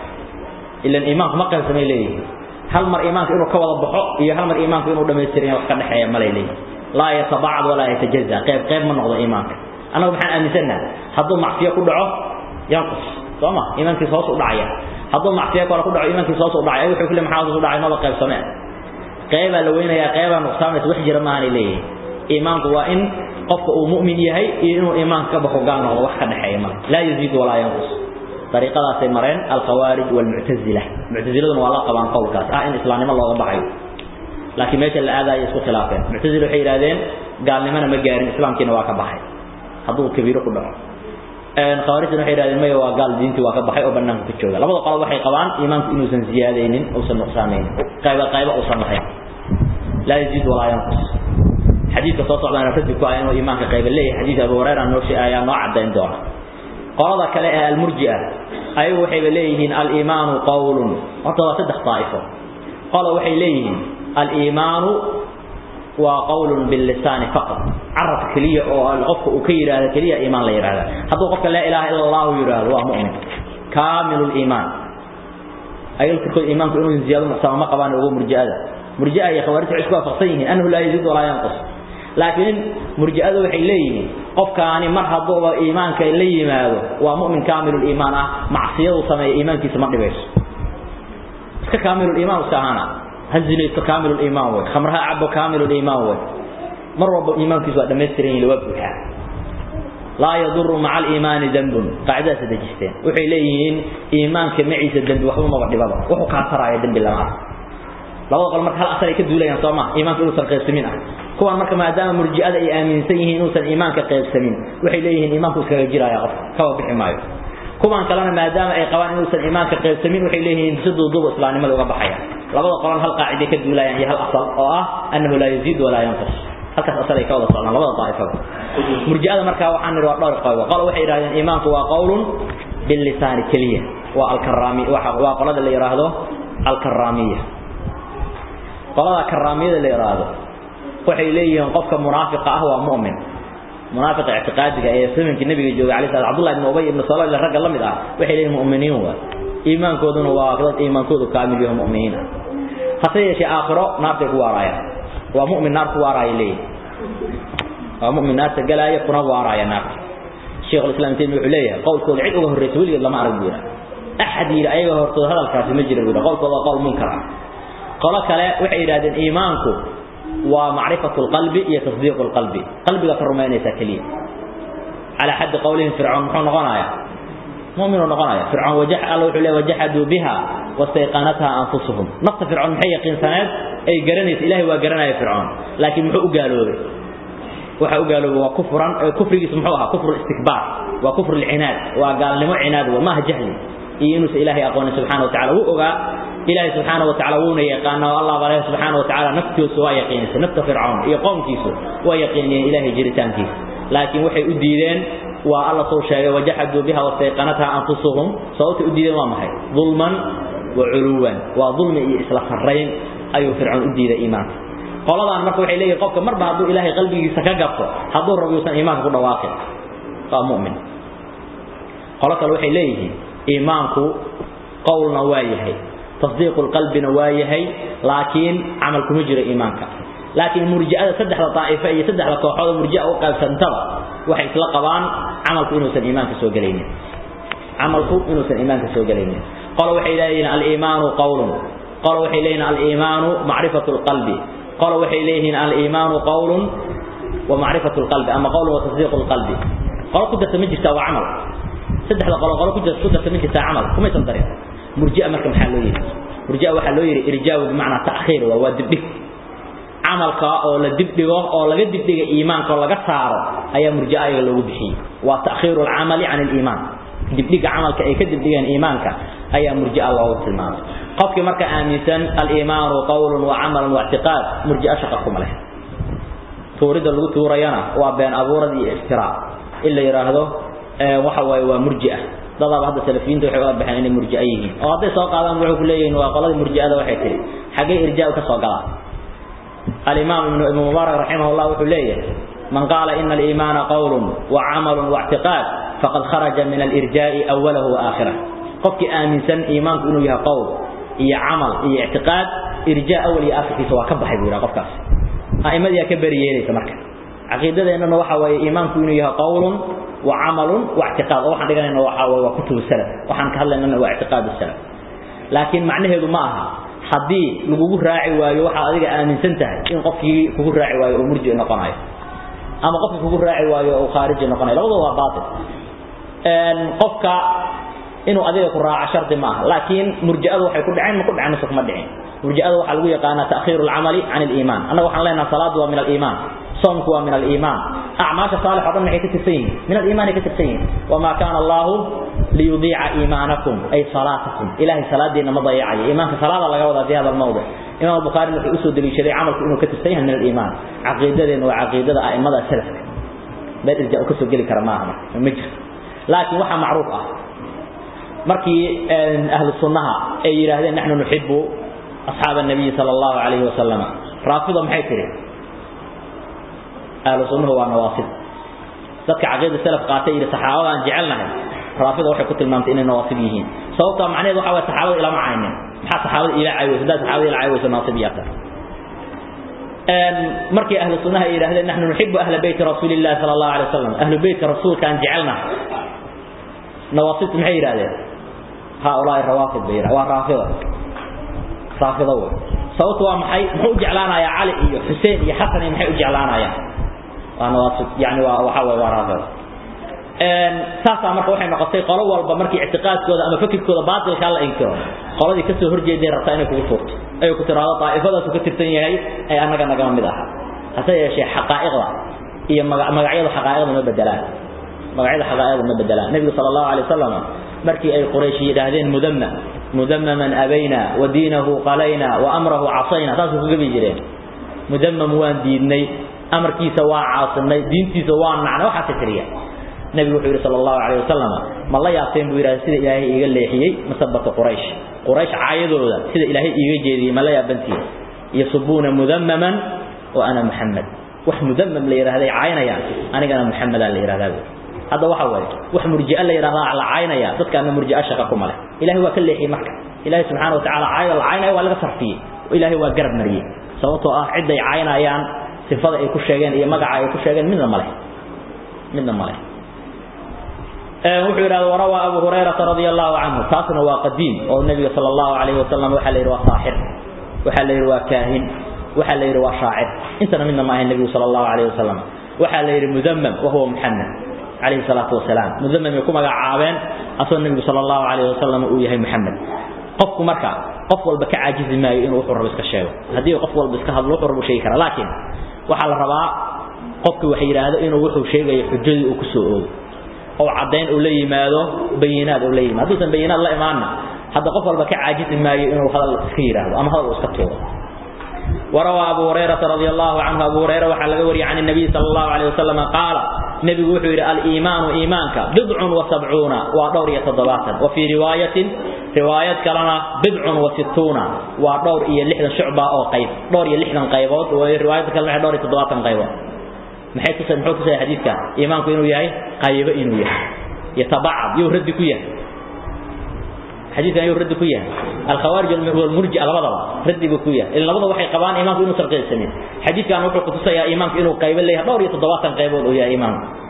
ilan iimaanku ma qaybsamay leeyihiin hal mar iimaanka inuu ka wada baxo iyo hal mar iimaanku inuu dhamaystiran wax ka dhexeeya malay leeyihin laa yatabacad walaa yatajaza qayb qayb ma noqdo iimaanka annagu maxaan aaminsannaha hadduu macsiyo ku dhaco yanqus soo ma iimaankiisa hoos u dhacaya hadduu macsiyo kale ku dhaco iimaankiisa hoos u dhacay wuxuu kule maxaa hoos u dhacay maba qaybsameen qaybaa la weynayaa qaybaa nuqsaamaysa wax jira maahanay leeyihin iimaanku waa in qofka uu mu'min yahay iyo inuu iimaanka ka baxo gaal noqdo wax ka dhexeeya male laa yaziidu walaa yanqus dariiqadaasay mareen alkhawaarij walmuctazila muctaziladuna waa la qabaan qowlkaas ah in islaamnimo looga baxayo laakiin meesha la aadayo isku khilaafeen muctazila waxay yidhahdeen gaalnimona ma gaarin islaamkiina waa ka baxay hadduu kabiiro ku dhaco khawaarijtuna waxay yidhahdeen maya waa gaal diintii waa ka baxay oo banaanka ku jooga labada qolo waxay qabaan iimaanku inuusan ziyaadaynin uusan nuqsaamaynin qayba qayba uusan lahayn laa yaziid walaa yanqus xadiidka soo socdaana radi ku ah inuu iimaanka qayba leeyahay xadiid abu hurayra noo ayaa noo cadayn doona qolada kale ee almurji'a ayagu waxayba leeyihiin aliimaanu qawlun horta waa saddex daa'ifo qola waxay leeyihiin aliimaanu waa qawlun billisaani faqat carabka keliya oo qofka uu ka yidhaahdo keliya iimaan la yidhahda hadduu qofka laa ilaaha ila allahu yidhaahdo waa mu'min kaamilu liimaan ayaga laftirkooda iimaanku inuu ziyaado nuqsaamo ma qabaan ugu murji'ada murji'a iyo khawaarij waxay isku waafaqsan yihiin annahu laa yaziid walaa yanqus laakiin murji'adu waxay leeyihiin qofkaani mar hadduuba iimaanka la yimaado waa mu'min kaamilul iimaan ah macsiyadu sameeya iimaankiisa ma dhibayso iska kaamilul iimaan iska ahaana ha zinaysto kaamilul iimaan wey khamraha cabo kaamilul iimaan wey mar walba iimaankiisu waa dhammaystiran yihin waa buuxaa laa yaduru maca aliimaani dembun qaacidadaas dejisteen waxay leeyihiin iimaanka maciisa dembi waxba maba dhibaba wuxuu kaa taraayo dembi lama arko labada qol marka hal asal ay ka duulayaan soo ma iimaanka inuusan qaybsamin ah kuwan marka maadaama murji'ada ay aaminsan yihiin inuusan iimaanka qaybsamin waxay leeyihiin iimaanku iskaga jiraya qof kaba bixi maayo kuwan kalena maadaama ay qabaan inuusan iimaanka qaybsamin waxay leeyihiin si duuduuba islaamnimada uga baxaya labada qolan hal qaaciday ka duulayaan iyo hal asal oo ah annahu laa yaziid walaa yanqus halkaas asal ay ka wada socdaan labada daa'ifada murji'ada markaa waxaan nidhi waa dhowr qowl qolo waxay yidhahdeen iimaanku waa qowlun billisaani keliya waa alkaraami waa qolada la yidhaahdo alkaraamiya qolada karaamiyada la yiraahdo waxay leeyihiin qofka munaafiqa ah waa mu'min munaafiq i'tiqaadiga ee zamankii nabiga joogay cali sallallahu abdullah ibn ubay ibn salul rag la mid ah waxay leeyihiin mu'miniin waa iimaankooduna waa dad iimaankoodu kaamil yahay mu'miniin hase yeeshee aakhiro naartay ku waaraya waa mu'min naar ku waaraya leeyihiin waa mu'min naarta galaya kuna waaraya naarta sheekh islam taymi wuxuu leeyahay qowlkooda cid uga horreysay weligeed lama arag buura axad yidhi ayaga hortooda hadalkaasi ma jira buura qowlkooda waa qowl munkar ah qolo kale waxay yidhahdeen iimaanku waa macrifatu lqalbi iyo tasdiiqu lqalbi qalbiga ka rumaynaysaa keliya calaa xaddi qowlihim fircoon muxuu noqonayaa mu'minuu noqonaya fircoon wajax alla wuxuu leeyahy wajaxaduu biha wastayqanatha anfusuhum nafta fircoon maxay yaqiinsaneed ay garanaysa ilahay waa garanaya fircoon laakiin muxuu u gaaloobay waxa u gaaloobay waa kufran kufrigiisu muxuu ahaa kufru istikbaar waa kufru lcinaad waa gaalnimo cinaad wa maaha jahli iyo inuusan ilaahay aqoonin subxana wa tacala wuu ogaa ilaahay subxaana wa tacala wuuna yaqaana oo allah bale subxaana wa tacala naftoosu waa yaqiinaysa nafta fircoon iyo qoomkiisu waa yaqiiniyeen ilaahay jiritaankiisa laakiin waxay u diideen waa alla soo sheegay wajaxaduu biha wastayqanatha anfusuhum sababtay u diideen waa maxay dulman wa culuwan waa dulmi iyo isla sarrayn ayuu fircoon u diiday iimaanka qoladan marka waxay leeyihin qofka marba hadduu ilaahay qalbigiisa ka gabto hadduu rabo yuusan iimaanka ku dhawaaqin waa mu'min qolo kale waxay leeyihiin iimaanku qowlna waa yahay تصديق القلبنا وايهي لكن عمل كما جرى إيمانك لكن مرجئة سدح لطائفة هي سدح لطوحة مرجئة وقال سنتظر وحي تلقبان عمل إنه سن إيمانك سوى قليني عمل إنه سن إيمانك سوى قليني قالوا وحي إلينا الإيمان قول قالوا وحي إلينا الإيمان معرفة القلب قالوا وحي إلينا الإيمان قول ومعرفة القلب أما قول وتصديق القلب قالوا كنت تمجي وعمل سدح قالوا قالوا كنت كنت تمجي عمل كم يتنطري مرجئة مركم حلوية مرجئة وحلوية إرجاء بمعنى تأخير وودبك عملك أو لدبدغه أو لدبدغ إيمانك أو لقصار أي مرجئة لو بحي وتأخير العمل عن الإيمان dibdhiga camalka ay ka dibdhigaan iimaanka ayaa murji'a loogu tilmaamay qofkii marka aaminsan al-iimaanu qawlun wa camalun wa i'tiqaad murji'a shaqa kuma leh tuurida lagu tuurayana waa been abuurad iyo iftiraa illa yiraahdo ee waxa way waa murji'a dadaba hadda salafiinta waxay u baxeen inay murji'a yihiin oo hadday soo qaadaan wuxuu ku leeyahay waa qolada murji'ada waxay tiri xagee irjaa ka soo galaa al-imaam ibn mubarak rahimahullah wuxuu leeyahay man qala inna al-iimana qawlun wa camalun wa i'tiqaad فقد خرج من الإرجاء أوله وآخره قفك آمنسا إيمانك إنه يها قول إيا عمل إيا اعتقاد إرجاء أول آخر في سواء كبح يقول قفك أئمة يا كبر يلي تمرك عقيدة إنه وحا إيمانك إنه يها قول وعمل واعتقاد وحا دقنا إنه وحا وكتب السلف وحا نكهلا إنه واعتقاد السلف لكن معنى هذا معها حدي لغوه راعي وايو وحا أذيك آمنسا تهي إن قفك كغوه راعي وايو ومرجع نقناي أما قفك كغوه راعي وايو أو خارج نقناي لغوه هو باطل qofka inuu adiga ku raaco shardi maaha laakiin murji'adu waxay ku dhaceen ma ku dhaceen mise kuma dhicin murji'adu waxaa lagu yaqaanaa ta'khiiru alcamali can aliimaan annaga waxaan leenahay salaadu waa min aliimaan soomku waa min aliimaan acmaasha saalix oo dhan maxay ka tirsan yihiin min aliimaan ay ka tirsan yihiin wamaa kaana allahu liyudiica iimaanakum ay salaatakum ilaahay salaadiina ma dayacayo iimaanka salaada laga wadaa fi hada almawdic imaam albukhaari wuxuu usoo deliishaday camalku inuu ka tirsan yahay min aliimaan caqiidadeena waa caqiidada a'immada salafka beel irjaa u kasoo geli kara maaha marka ma jirto laakiin waxa macruuf ah markii ahlu sunnaha ay yiraahdeen nahnu nuhibbu ashab an-nabi sallallahu alayhi wa sallam raafida maxay tiri ahlu sunnaha waa nawaasib dadka aqeeda salaf qaatay ila saxaabada aan jecelnahay raafida waxay ku tilmaamtay inay nawaasib yihiin sababta macnaheedu waxa waa saxaabada ila macaynin maxaa saxaabada ila caawiyay dad saxaabada ila caawiyay nawaasibiyata markii ahlu sunnaha ay yiraahdeen nahnu nuhibbu ahla bayt rasuulillah sallallahu alayhi wa sallam ahlu bayt rasuulka aan jecelnahay نواصب maxay yiraahdeen هؤلاء الروافض بيرا waa raafida raafida way sababtu waa maxay muxuu jeclaanaya cali iyo xuseen iyo xasan iyo maxay u jeclaanayaan waa nawaasib yani waa waxa way waa raafida een saasa marka waxay noqotay qolo walba markii i'tiqaadkooda ama fikirkooda baatilka la inkiro qoladii ka soo horjeeday rabta inay kugu furto ay ku tiraado taa'ifadaas ka tirsan yahay ay anaga naga mid ah hase yeeshee xaqaa'iqda iyo magacyada xaqaa'iqda ma bedelaan magacyada xaqaa'iqda ma bedelaan nabiga sallallahu alayhi wasallam markii ay quraysh yiraahdeen mudamma mudammaman abayna wa diinahu qalayna wa amrahu asayna taas ku gabi jireen mudammam waan diidnay amarkiisa waa caasinay diintiisa waa nacnay waxa fikriya nabigu wuxuu yiri sallallahu alayhi wasallam ma la yaaseen buu yiraahday sida ilaahay iga leexiyay masabata quraysh quraysh caayadooda sida ilaahay iga jeediyay ma la yaabantii yasubuna mudammaman wa ana muhammad wax mudammam la yiraahday caayinaya anigana muhammad la yiraahdaa hada waxa way wax murji'a la yiraahdaa la caynaya dadka murji'a shaqa kuma leh ilaahi waa ka leexiyay marka ilaahi subhanahu wa ta'ala caayada la caynaya waa laga sarfiyay ilaahi waa garab mariyay sababtoo ah cid ay caynayaan sifada ay ku sheegeen iyo magaca ay ku sheegeen midna ma leh midna ma leh ee wuxuu yiraahdaa warawa abu hurayra radiyallahu anhu taasna waa qadiim oo nabiga sallallahu alayhi wasallam waxa la yiraahdaa saahir waxa la yiraahdaa kaahin waxa la yiraahdaa shaacir intana midna ma ahayn nabiga sallallahu alayhi wasallam waxa la yiraahdaa mudammam wa huwa muhammad عليه الصلاة والسلام مذمم يكون عابين أصلا النبي صلى الله عليه وسلم وياه محمد قفك مركع قف والبك عاجز ما إنه وحر بس كشيء هذه قف والبس كهذا وحر بشيء كرا لكن وحال الرباع قفك وحير هذا إنه وحر شيء يحجز وكسوه أو عدين أولي ماذا بينات أولي ما دوسن بينات لا إيماننا هذا قف والبك عاجز ما إنه هذا الخير هذا أما هذا وسكتوه وروى أبو هريرة رضي الله عنه أبو هريرة وحل وري عن النبي صلى الله عليه وسلم قال نبي وحير الإيمان إيمانك بضع وسبعون ودور يتضباطا وفي رواية رواية كلنا بضع وستون ودور إيا لحدا شعبة أو قيب دور إيا لحدا قيبات ورواية كلنا دور يتضباطا قيبات محيث تسأل محيث تسأل حديثك إيمانك إنه يهي قيب إنه يهي يتبعض يهرد كيه حديث أن يرد كويا الخوارج والمرجع لبضوا رد بكويا إلا لبضوا وحي قبان إيمانك إنه سرقية السنين حديث كان وحي قصصة يا إيمانك إنه قيب الله دور يتضواتا قيبوا يا إيمان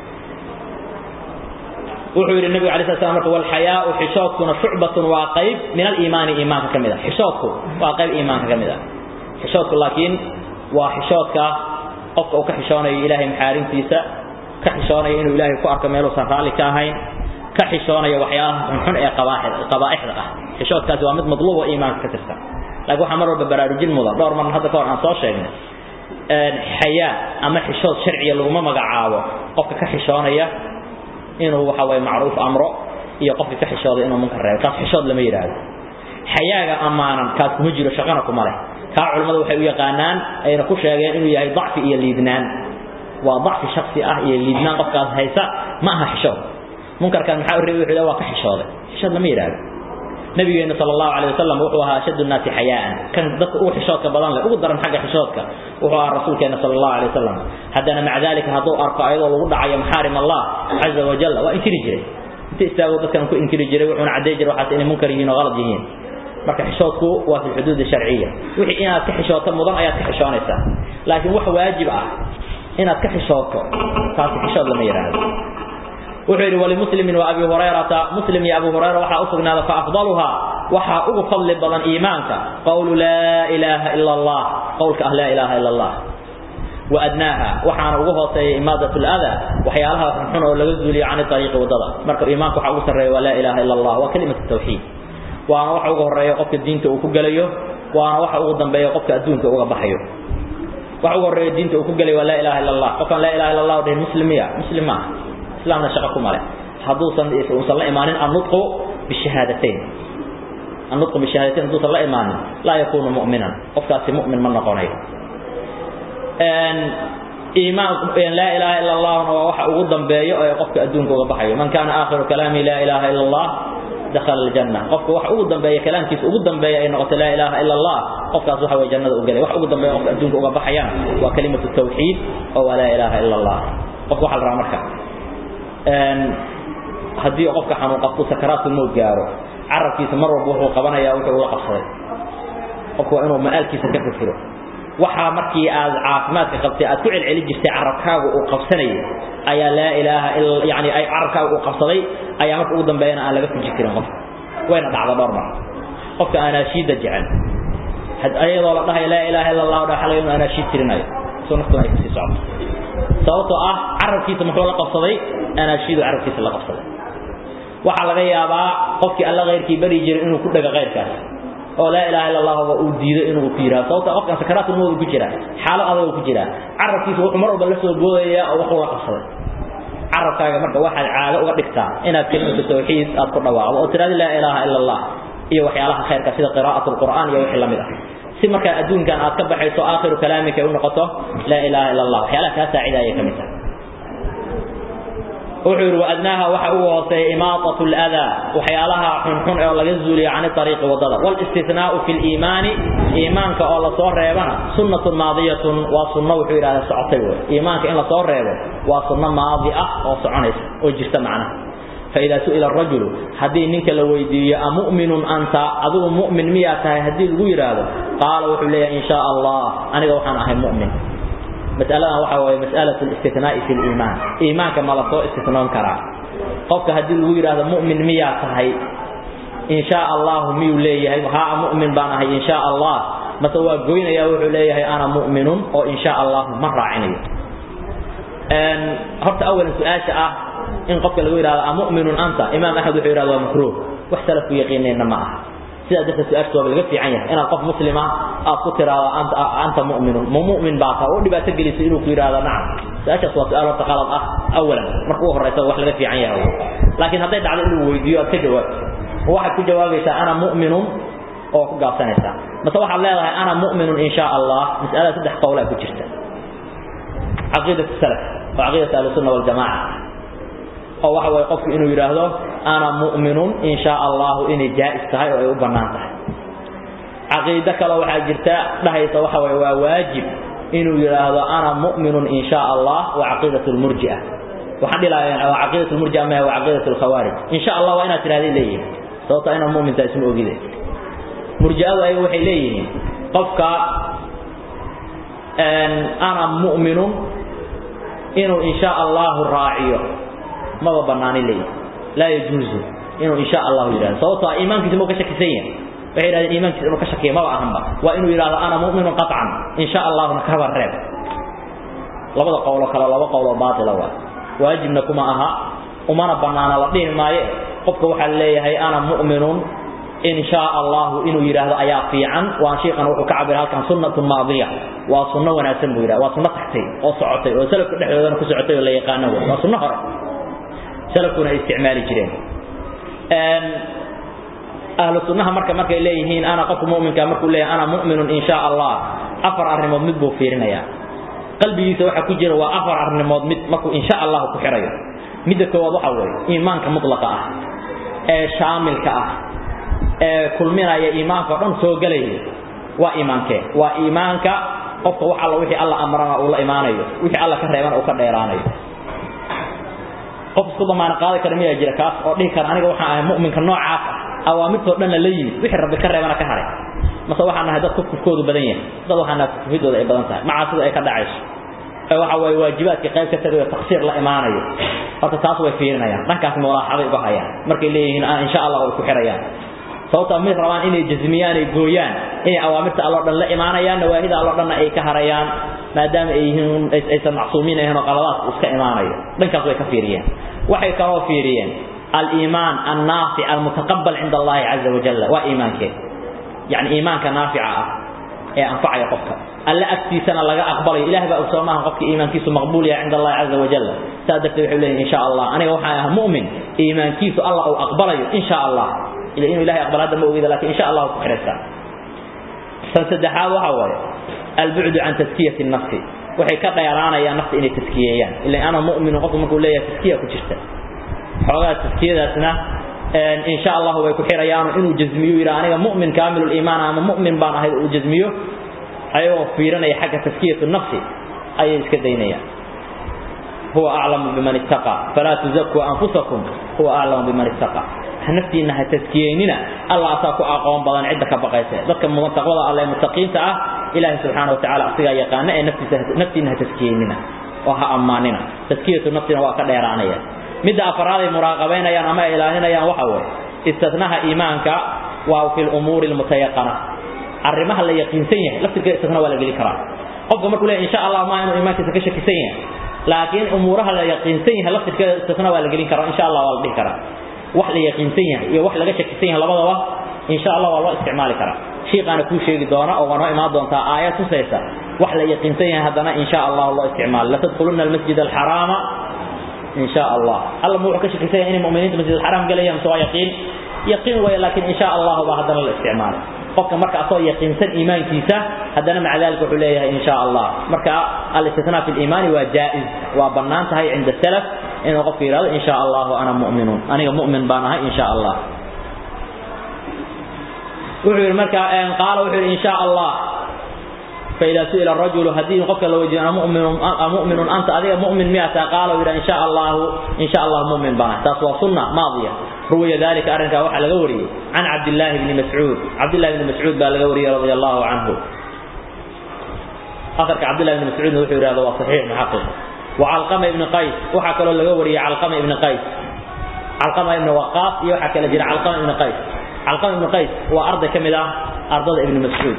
وحي النبي عليه الصلاة والسلام والحياء حشوتكنا شعبة وقيب من الإيمان إيمانك كمدا حشوتك وقيب إيمانك كمدا حشوتك لكن وحشوتك qofka uu ka xishoonayo ilaahay maxaarimtiisa ka xishoonayo inuu ilaahay ku arko meeluusan raalli ka ahayn ka xishoonayo waxyaalaha xunxun ee qabaa'ixda ah xishoodkaasi waa mid madluub oo iimaanka ka tirsan laakiin waxaa mar walba baraarujin mudan dhowr marna hadda ka hor aan soo sheegnay xayaa ama xishood sharciya laguma magacaabo qofka ka xishoonaya inuu waxa waye macruuf amro iyo qofka ka xishooda inuu munkar reebo kaas xishood lama yidhaahdo xayaaga ammaanan kaas kuma jiro shaqana kuma leh kaa culimmadu waxay u yaqaanaan ayna ku sheegeen inuu yahay dacfi iyo liidnaan waa dacfi shaksi ah iyo liidnaan qofkaas haysa ma aha xishood munkarkan maxaa u reebi wuxuu waa ka xishooday xishood lama yidhaahdo nabigeena sal allahu calay wasalam wuxuu ahaa ashaddu nnaasi xayaa'an kan dadka ugu xishoodka badan leh ugu daran xagga xishoodka wuxuu ahaa rasuulkeena sal allahu calay wasalam haddana maca dalika hadduu arko ayadoo lagu dhacayo maxaarim allah caza wajalla waa inkiri jiray inta istaago dadkan ku inkiri jiray wuxuuna cadday jiray waxaas inay munkar yihiin oo qalad yihiin marka xishoodku waa fi xuduud sharciya wixii inaad ka xishooto mudan ayaad ka xishoonaysaa laakiin wax waajib ah inaad ka xishooto taasi xishood lama yidhaahdo wuxuu yidhi walimuslimin wa abi hurayrata muslim iyo abu hurayra waxaa u sugnaada faafdaluhaa waxaa ugu fadli badan iimaanka qowlu laa ilaaha ila allah qowlka ah laa ilaaha ila allah وأدناها وحنا ugu hooseeya imaadat al-adha waxyaalaha xun oo laga zuuliyo aan tariiqi wadada marka iimaanku waxa ugu sareeyo wala ilaaha illa allah wa kalimatu tawhid waana waxa ugu horeeyo qofka diinta uu ku galayo waana waxa ugu dambeeyo qofka adduunka uga baxayo waxa ugu horeeyo diinta uu ku galayo wala ilaaha illa allah qofka la ilaaha illa allah oo muslimiya muslima islaamna shaqo kuma leh haduusan uusan la imaanin an-nutqu bishahadatayn an-nutqu bishahadatayn haduusan la imaanin la yakunu mu'minan qofkaasi mu'min ma noqonayo إيمان لا إله إلا الله ووحى أقدم بيه قفك أدونك وقبحيه من كان آخر كلامي لا إله إلا الله دخل الجنة قفك وحى أقدم بيه كلام كيس أقدم بيه إنه قلت لا إله إلا الله قفك أصبح وجنة أقلي وحى أقدم بيه قفك أدونك وقبحيه وكلمة التوحيد أو لا إله إلا الله قفك وحى الرامرك هدي قفك حنو قفك سكرات الموت جاره عرف كيس مرة بوحو قبنا يا وحى ولا قصري قفك إنه مآل كيس كفر waxa markii aad caafimaadka qabtay aad ku celceli jirtay carabkaaga uu qabsanay ayaa la ilaaha illa yaani ay carabkaaga uu qabsaday ayaa markii ugu dambeeyana aan laga fuji karin qof wayna dhacda dhowr mar qofka ana shiida jecel had ayadoo la dhahay la ilaaha illa allah dhaxal inuu ana shiid tirinayo soo naftu ay kasii socoto sababtoo ah carabkiisa muxuu la qabsaday ana shiidu carabkiisa la qabsaday waxa laga yaabaa qofkii alla qeyrkii bari jiray inuu ku dhaga qeyrkaas oo la ilaaha illa allah oo uu diido inuu ku yiraahdo sababta qofka sakaraatu mood ku jira xaalo adag ku jira carabkiisa wuxuu mar walba la soo boodaya oo wuxuu la qabsaday carabkaaga marka waxaad caado uga dhigtaa inaad kelimada tawxiid aad ku dhawaaqdo oo tiraahdo la ilaaha illa allah iyo waxyaalaha khayrka sida qiraa'atu alqur'aan iyo wixii lamid ah si marka adduunkan aad ka baxayso aakhiru kalaamika uu noqoto la ilaaha illa allah waxyaalaha ka saacidaaya kamid ah وحور وأدناها وحوه إماطة الأذى وحيالها حنحن أو لجزولي عن الطريق والضرر والاستثناء في الإيمان إيمانك أو صور ريبنا سنة ماضية وسنة وحور على سعطيوه إيمانك إن صور ريبه وسنة ماضية أو سعنيس وجست معنا فإذا سئل الرجل هدي منك لو يدي أمؤمن أنت أدو مؤمن مياته هدي الغير قال وحولي إن شاء الله أنا وحنا أهل مؤمن مسألة وحوى مسألة الاستثناء في الإيمان إيمان كما لا سوء استثناء كرا قفك هدي الوير هذا مؤمن ميا صحي إن شاء الله ميو ليه ها مؤمن بانا إن شاء الله ما سوى قوين يا وحو ليه أنا مؤمن أو إن شاء الله مرة عيني أن هرت أول سؤال شاء إن قفك الوير هذا مؤمن أنت إمام أحد وحير هذا مكروه واختلف في يقينين معه sida dadka su'aashooda laga fiican yahay inaad qof muslima aad ku tiraado anta anta mu'min mu'min baa ka oo dhibaato gelisay inuu ku yiraahdo nacam su'aashaas waa su'aal wata qalad ah awalan markuu horeysa wax laga fiican yahay laakiin hadday dhacdo inuu weydiiyo aad ka jawaab waxaad ku jawaabaysaa ana mu'minun oo ku gaabsanaysaa mase waxaad leedahay ana mu'minun in sha allah mas'ala saddex qowl ku jirta caqiidatu salaf wa caqiidatu ahlus sunna wal jamaa oo waxa way qofku inuu yiraahdo ana mu'minun in sha Allah inay jaa'is tahay oo ay u banaan tahay aqeeda kale waxa jirta dhahaysa waxa way waa waajib inuu yiraahdo ana mu'minun in sha Allah wa aqeedatu al-murji'ah waxa dhilaayeen waa aqeedatu al-murji'ah ma waa aqeedatu al-khawarij in sha Allah waa inaad tiraahdo leeyahay sababta inuu mu'min tahay isma ogide murji'adu ay waxay leeyihiin qofka ana mu'minun inuu in sha Allah raaciyo ما بناني لي لا يجوز إنه إن شاء الله يراد صوت إيمان كذا مو كشك سين وهي الإيمان كذا مو كشك ما أهم وإنه يراد أنا مؤمن قطعا إن شاء الله نكبر الرب labada qowlo kale laba qowlo baatila waa waajibna kuma aha umana banaana la dhihi maayo qofka waxaa leeyahay ana mu'minun in shaa allahu inuu yidhaahdo ayaa fiican waan shiikan wuxuu ka cabira halkan sunnatun maadiya waa sunno wanaagsan buu yidhahda waa sunno tagtay oo socotay oo salafka dhexdoodana ku socotay oo la yaqaano wey waa sunno hore salafkuna ay isticmaali jireen ahlu sunnaha marka markay leeyihiin ana qofka mu'minka markuu leeyahay ana mu'minun in shaa allah afar arrimood mid buu fiirinayaa qalbigiisa waxa ku jira waa afar arrimood mid markuu in shaa allah ku xirayo midda koowaad waxa weeye iimaanka mutlaqa ah ee shaamilka ah ee kulminaya iimaanka oo dhan soo gelaya waa iimaankee waa iimaanka qofka wax alla wixii alla amrana uu la imaanayo wixii alla ka reebana uu ka dheeraanayo qof isku damaana qaadi kara miyaa jira kaas oo dhihi kara aniga waxaan ahay mu'minka noocaas ah awaamirtoo dhanna la yimid wixii rabbi ka reebana ka haray mase waxaan nahay dad kufkufkoodu badan yahay dad waxaan nahay kufkufidooda ay badan tahay macaasida ay ka dhacayso ee waxa waaye waajibaadkii qayb ka tagayo taqsiir la imaanayo horta taas way fiirinayaan dhankaas mulaaxaday uga hayaan markay leeyihiin insha allah way ku xirayaan sababta mid rabaan inay jazmiyaan ay gooyaan inay awaamirta allo dhan la imaanayaan nawaahida allo dhanna ay ka harayaan maadaama ay yihiin aysan macsuumiin ahayn oo qaladaad iska imaanayo dhankaas way ka fiiriyeen waxay kaloo fiiriyeen al-iimaan an-naafic al-mutaqabbal cinda allahi caza wajalla waa iimaankee yani iimaanka naafica ah ee anfacaya qofka alla agtiisana laga aqbalayo ilaah baa ogsoo maaha qofka iimaankiisu maqbuul yahay cinda allahi caza wajalla saa darteed waxay leeyihin insha allah aniga waxaan ahaa mu'min iimaankiisu allah uu aqbalayo insha allah ila inuu ilahay aqbal hadda ma ogida lakin insha allah ku xiraysaa tan saddexaad waxa waaye albucdu can taskiyati nafsi waxay ka dheeraanayaan nafta inay taskiyeeyaan ila ana mu'minu qofku markuu leeyahay taskiya ku jirta xoogaa taskiyadaasna in sha allah way ku xirayaan inuu jazmiyo yira aniga mu'min kaamilul iimaan ama mu'min baan ahay uu jazmiyo ayagoo fiirinaya xagga taskiyatu nafsi ayay iska daynayaan huwa aclamu biman ittaqa falaa tuzakuu anfusakum huwa aclamu biman ittaqa naftiina ha taskiyeynina allah asaa ku aqoon badan cidda ka baqaysa dadka mutaqwada alle mutaqiinta ah ilaahay subxaanahu watacaala asigaa yaqaana ee naftiisa naftiina ha taskiyeynina oo ha ammaanina taskiyatu nafsina waa ka dheeraanaya midda afraad ay muraaqabaynayaan ama ay ilaalinayaan waxa weeye istithnaha iimaanka waa fi lumuuri almutayaqana arrimaha la yaqiinsan yahay laftirkeeda istithna waa la geli karaa qofka markuu leeyahay insha allah ma inuu iimaankiisa ka shakisan yahay laakiin umuuraha la yaqiinsan yahay laftirkeeda istithna waa la gelin karaa insha allah waa la dhihi karaa wax la yaqiinsan yahay iyo wax laga shakisan yahay labadaba insha allah waa loo isticmaali karaa shiiqaana kuu sheegi doona oo waa noo imaan doontaa aayad tusaysa wax la yaqiinsan yahay haddana insha allah loo isticmaalo latadkhuluna almasjid alxaraama إن شاء الله الله مو كشك سيء إن المؤمنين مسجد الحرام قال يوم سواء يقين يقين ويا لكن إن شاء الله بعد الاستعمال قفك مركع صو يقين سن إيمان كيسة هذا مع ذلك عليه إن شاء الله مركع الاستثناء في الإيمان وجائز وبنان هاي عند السلف إن غفر إن شاء الله وأنا مؤمن أنا مؤمن بانها إن شاء الله وحير مركع قال وحير إن شاء الله فإذا سئل الرجل هدين قفك لو يجي أنا مؤمن مؤمن أنت أذيك مؤمن مئة قال إن شاء الله إن شاء الله مؤمن بنا تسوى سنة ماضية روي ذلك أرنك وحى لغوري عن عبد الله بن مسعود عبد الله بن مسعود بالغوري رضي الله عنه أثرك عبد الله بن مسعود وحي هذا صحيح محقق وعلقمة بن قيس وحكى له لغوري علقمة بن قيس علقمة بن وقاص يوحكى لجل علقمة بن قيس علقمة بن قيس وأرض كملة أرض ابن مسعود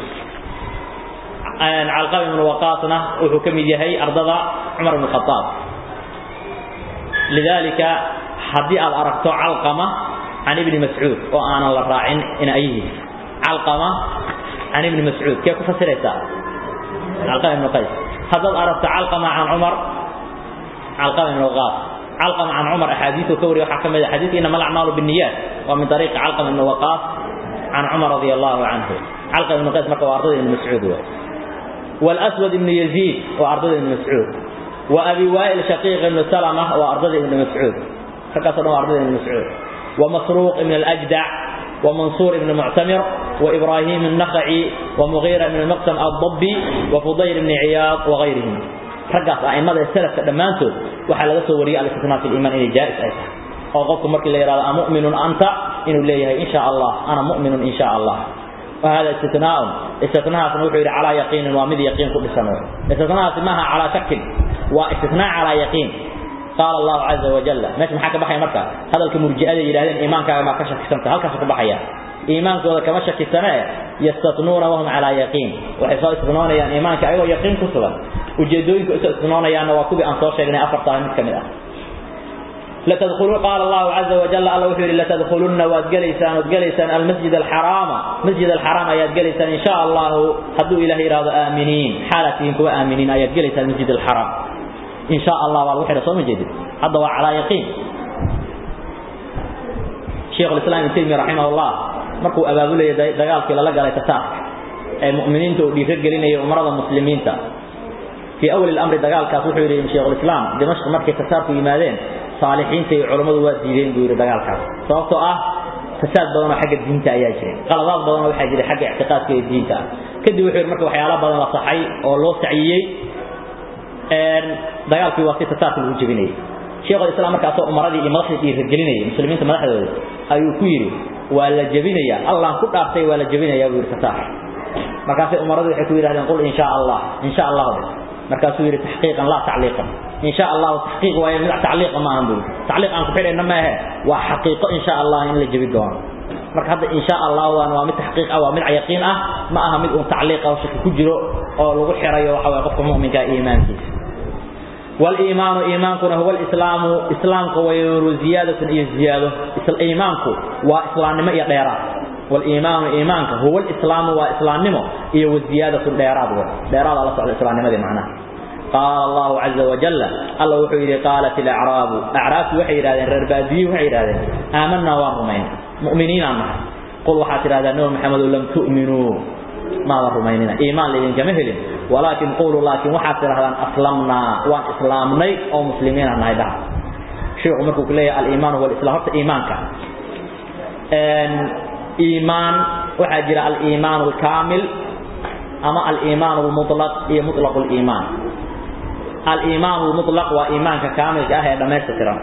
علقمة بن وقاصنا وحكم يهي أرض عمر بن الخطاب لذلك حدي أركت علقمة عن ابن مسعود وأنا الراعين إن أيه علقمة عن ابن مسعود كيف فسرتها علقمة بن قيس هذا أردت علقمة عن عمر علقمة بن وقاص علقمة عن عمر أحاديث كوري وحكم الحديث إنما الأعمال بالنيات ومن طريق علقمة بن وقاص عن عمر رضي الله عنه علقمة بن قيس مكة وأرضه بن مسعود هو. والأسود بن يزيد وأرضه بن مسعود وأبي وائل شقيق بن سلمة وأرضه بن مسعود فكسروا أرضه بن مسعود ومسروق بن الأجدع ومنصور بن معتمر وإبراهيم النخعي ومغيرة بن المقسم الضبي وفضيل بن عياض وغيرهم رقص أئمة السلف دمانته وحال لسه ورياء الاستثناء في الإيمان إلى جائز أيضا أو قلت مركي اللي يرى مؤمن أنت إنه ليه إن شاء الله أنا مؤمن إن شاء الله وهذا استثناء استثناء سنوحي على يقين ومذ يقين كل سنة استثناء سماها على شك واستثناء على يقين قال الله عز وجل ماشي محاكا بحيا مركا هذا الكمرجئة يرهدين إيمانك ما كشك سنة هل كشك بحيا إيمانك وذا كما شك سنة يستثنون وهم على يقين وحصال استثنون يعني إيمانك أيوة يقين كسبا ujeedooyinka isu isnoonayaana waa kuwii aan soo sheegnay afartaa mid ka mid ah لتدخلون قال الله عز وجل الله وحير لتدخلن وادجليسان وادجليسان المسجد الحرام مسجد الحرام ايات جليسان ان شاء الله حدوا الى إرادة آمنين حالتهم كوا آمنين ايات جليسان المسجد الحرام ان شاء الله والوحير صوم جديد هذا على يقين شيخ الإسلام ابن تيمية رحمه الله مركو أبابولي دقال كلا لقى لتتاق المؤمنين تؤدي رجلين أمراض المسلمين تا في أول الأمر دقال كاسوحي يريد شيخ الإسلام دمشق مركي تساركوا يمادين صالحين تي علماء واديين بيقول دقال كاس صوبته أه فساد بدنا حق الدين تا أيها شيء غلطات بدنا وحاجة جري حق اعتقاد في الدين تا كده وحير مركو حيالات بدنا صحي أو لو سعيي دقال في وقت تسارك الوجبيني شيخ الإسلام مركز أمراضي إمرأة يرجلين مسلمين تمرحوا ayuu ku yiri waa la jabinaya allah ku dhaaftay waa la jabinaya buu fataax markaas umaradu waxay ku yiraahdeen qul insha Allah insha Allah markaas uu yiri tahqiiqan la ta'liiqan insha Allah tahqiiq waa mid ta'liiq ma ahan buu ta'liiq aan ku xidhayna ma aha waa xaqiiqo insha Allah in la jabi doono marka hadda insha Allah waa mid tahqiiq ah waa mid yaqiin ah ma aha mid uu ta'liiq ah shaki ku jiro oo lagu xirayo waxa way qofka mu'minka iimaankiisa والإيمان إيمانك هو الإسلام إسلامك ويرو زيادة إيه زيادة إيمانك وإسلام ما يديرات والإيمان إيمانك هو الإسلام وإسلام نمو إيه والزيادة الديرات ديرات الله سبحانه الإسلام ما دي معناه قال الله عز وجل الله وحيد قالت الأعراب أعراف وحيد هذا الربادي وحيد هذا آمنا ورمين مؤمنين عنها قل وحاتر هذا نور محمد لم تؤمنوا ما ورميننا إيمان لذين كمهل ولكن قولوا لكن وحاتر هذا أسلمنا وان إسلامني أو مسلمين عن هذا شيء عمركم كلية الإيمان هو الإسلام هذا إيمانك إيمان وحجر الإيمان الكامل أما الإيمان المطلق هي مطلق الإيمان الإيمان المطلق وإيمانك كامل كأهي لما يستطيرون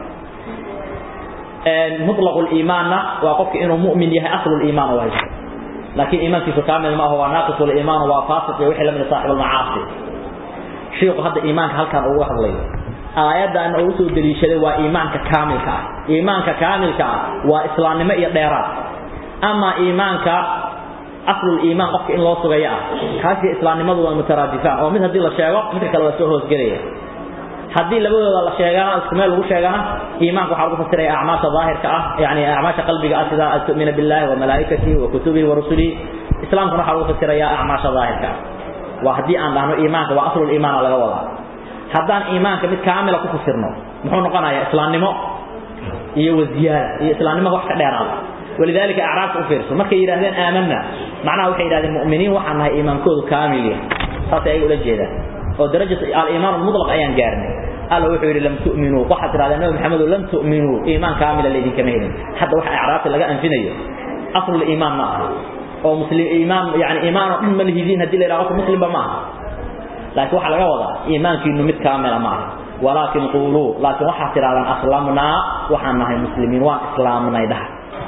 مطلق الإيمان وقفك إنه مؤمن يهي أصل الإيمان وهي لكن إيمان في كامل ما هو ناقص الإيمان وفاسق يوحي من صاحب المعاصي شيخ هذا إيمانك هل كان أوه الله آيات أن أوسو دليشة وإيمانك كامل إيمانك كامل وإسلام ما يديرات أما إيمانك أصل الإيمان قفك إن الله صغيرا هذه إسلام ما هو مترادفان ومثل هذه الشيء مثل كلا وسوه سجريه haddii labadooda la sheegana isku meel lagu sheegana iimaanku waxa lagu fasiray acmaasha daahirka ah yani acmaasha qalbiga ah sida tu'mina billahi wa malaa'ikatihi wa kutubihi wa rusulihi islaamku waxa lagu fasiraya acmaasha daahirka waa haddii aan dhahno iimaanka waa aslul iimaan laga wadaa haddaan iimaanka mid kaamila ku fasirno muxuu noqonayaa islaamnimo iyo waziyaada iyo islaamnimo wax ka dheeraada ولذلك أعراف أفرس ما كي يرهدين آمنا معناه وحي يرهدين مؤمنين وحنا إيمان كود كامل هذا أي أولا جيدا ودرجة الإيمان المطلق أيان قارن قال وحي لم تؤمنوا وحد رأى النبي محمد لم تؤمنوا إيمان كامل الذي كمهين حتى وحي أعراف لقى أنفنية أصل الإيمان معها أو مسلم إيمان يعني إيمان من الهدين هدي لي رغب مسلم معها لكن وحي لقى وضع إيمان كي نمت كامل معها ولكن قولوا لكن وحي ترى أسلامنا وحنا مسلمين وإسلامنا يدهر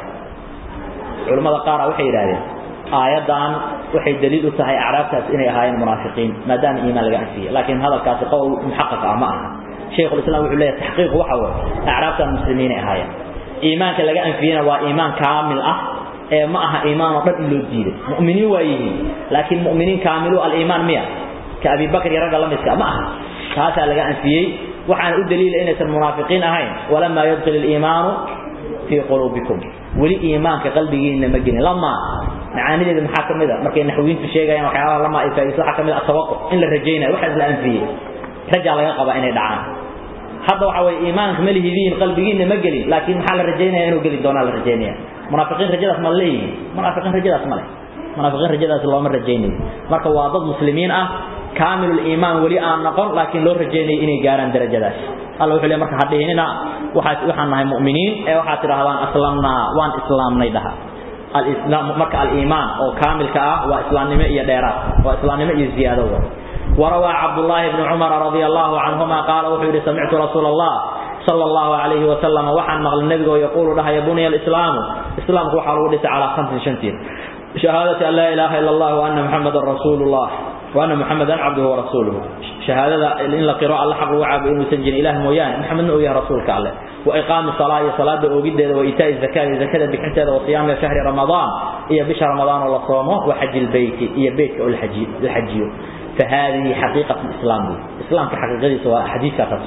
culimada qaar waxay yiraahdeen aayadan waxay daliil u tahay acraabtaas inay ahaayeen munaafiqiin maadaama iimaan laga anfiyay laakiin hadalkaasi qowl muxaqqaq ah ma aha sheekhu islaam wuxuu leeyahay taxqiiq waxa weeye acraabtan muslimiin ay ahaayeen iimaanka laga anfiyana waa iimaan kaamil ah ee ma aha iimaan oo dhan loo diiday mu'miniin waa yihiin laakiin mu'miniin kaamilu al-iimaan miya ka abi bakr iyo ragga la midka ma aha taasaa laga anfiyey waxaana u daliila inaysan munaafiqiin ahayn walamaa yadkhil al-iimaanu في قلوبكم ولي إيمانك قلبي ما جن لما معاني ذي محاكم ذا مركي نحوين في شيء يعني وحياه لما يفايس حكم التوقع إن الرجينا واحد الآن فيه رجع على يقبع إنه دعان هذا وحوي إيمانك ملي ذين قلبي ما جلي لكن محل الرجينا إنه جلي دونا الرجينا منافقين رجال اسم الله منافقين رجال اسم الله منافقين رجال اسم الله من رجينا مركي واضد مسلمين أه كامل الإيمان ولي آن نقر لكن لو رجينا إني جاران درجات الله وحلي مركي حديهنا waxaad waxaan nahay mu'miniin ee waxaad tirahdaan aslamna waan islaamnay dhaha al-islaam marka al-iimaan oo kaamilka ah waa islaamnimo iyo dheeraad waa islaamnimo iyo ziyaado وروى عبد الله بن عمر رضي الله عنهما قال وحيد سمعت رسول الله صلى الله عليه وسلم وحن مغل النبي ويقول لها يا بني الإسلام إسلام هو حال على خمس شنتين شهادة أن لا إله إلا الله وأن محمد رسول الله وأن محمدا عبده ورسوله شهادة إن القراءة الله حق وعب إنه سنجن إله مويان محمد نؤيه رسولك عليه وإقام الصلاة صلاة أوجد وإيتاء الزكاة الزكاة بحنت وصيام شهر رمضان إيا بشهر رمضان والله صومه وحج البيت إيا بيت الحج الحج فهذه حقيقة الإسلام الإسلام كحقيقة سواء حديث كتب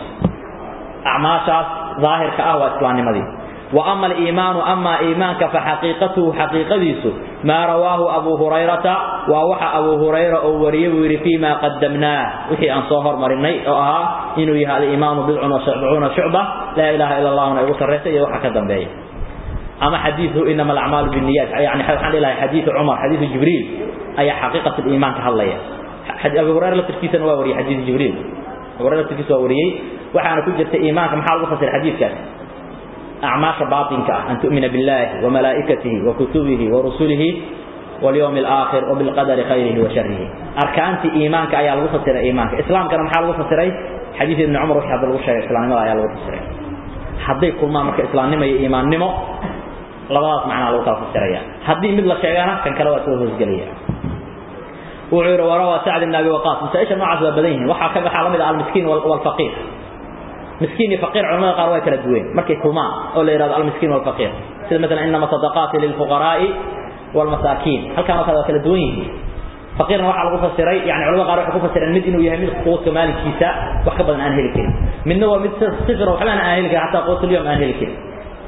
أعماشا ظاهر كأهوى إسلام مدي وأما الإيمان أما إيمانك فحقيقته حقيقة ديسو ما رواه أبو هريرة ووحى أبو هريرة أو وريب فيما قدمناه وحي أن صهر مرني أها إنه هذا الإيمان بضع وسبعون شعبة لا إله إلا الله ونعيب سرسة يوحى كدم بيه أما حديثه إنما الأعمال بالنيات يعني حديث عمر حديث جبريل أي حقيقة الإيمان كهالله حديث أبو هريرة لتركيسا ووري حديث جبريل أبو هريرة لتركيسا ووري وحانا كجرت إيمانك محال وفصل حديث كان أعماش باطنك أن تؤمن بالله وملائكته وكتبه ورسله واليوم الآخر وبالقدر خيره وشره أركانت إيمانك أي الوفصل إيمانك إسلام كان محال وفصل حديث ابن عمر وحي عبد الوشي إسلام ما أي الوفصل حدي كل ما مرك إسلام نما إيمان نما labadaas macnaa lagu kala fasiraya haddii mid la sheegana kan kale waa soo hoosgelaya wuxuu yidhi warawa sacd ibn abi waqaas masaa-isha noocaas waa badan yihiin waxaa ka waxaa la mid ah almiskiin walfaqiir miskiin iyo faqiir culamada qaar way kala duween markay kulmaan oo la yidhahdo almiskiin walfaqiir sida مثلا inama sadaqaati lilfuqaraa'i walmasaakiin halkaan oo kale waa kala duwan yihiin faqiirna waxaa lagu fasiray yani culamada qaar waxay ku fasireen mid inuu yahay mid quudka maalinkiisa wax ka badan aan heli karin midna waa mid sifir waxbaan aan heli karin xataa quutulyom aan heli karin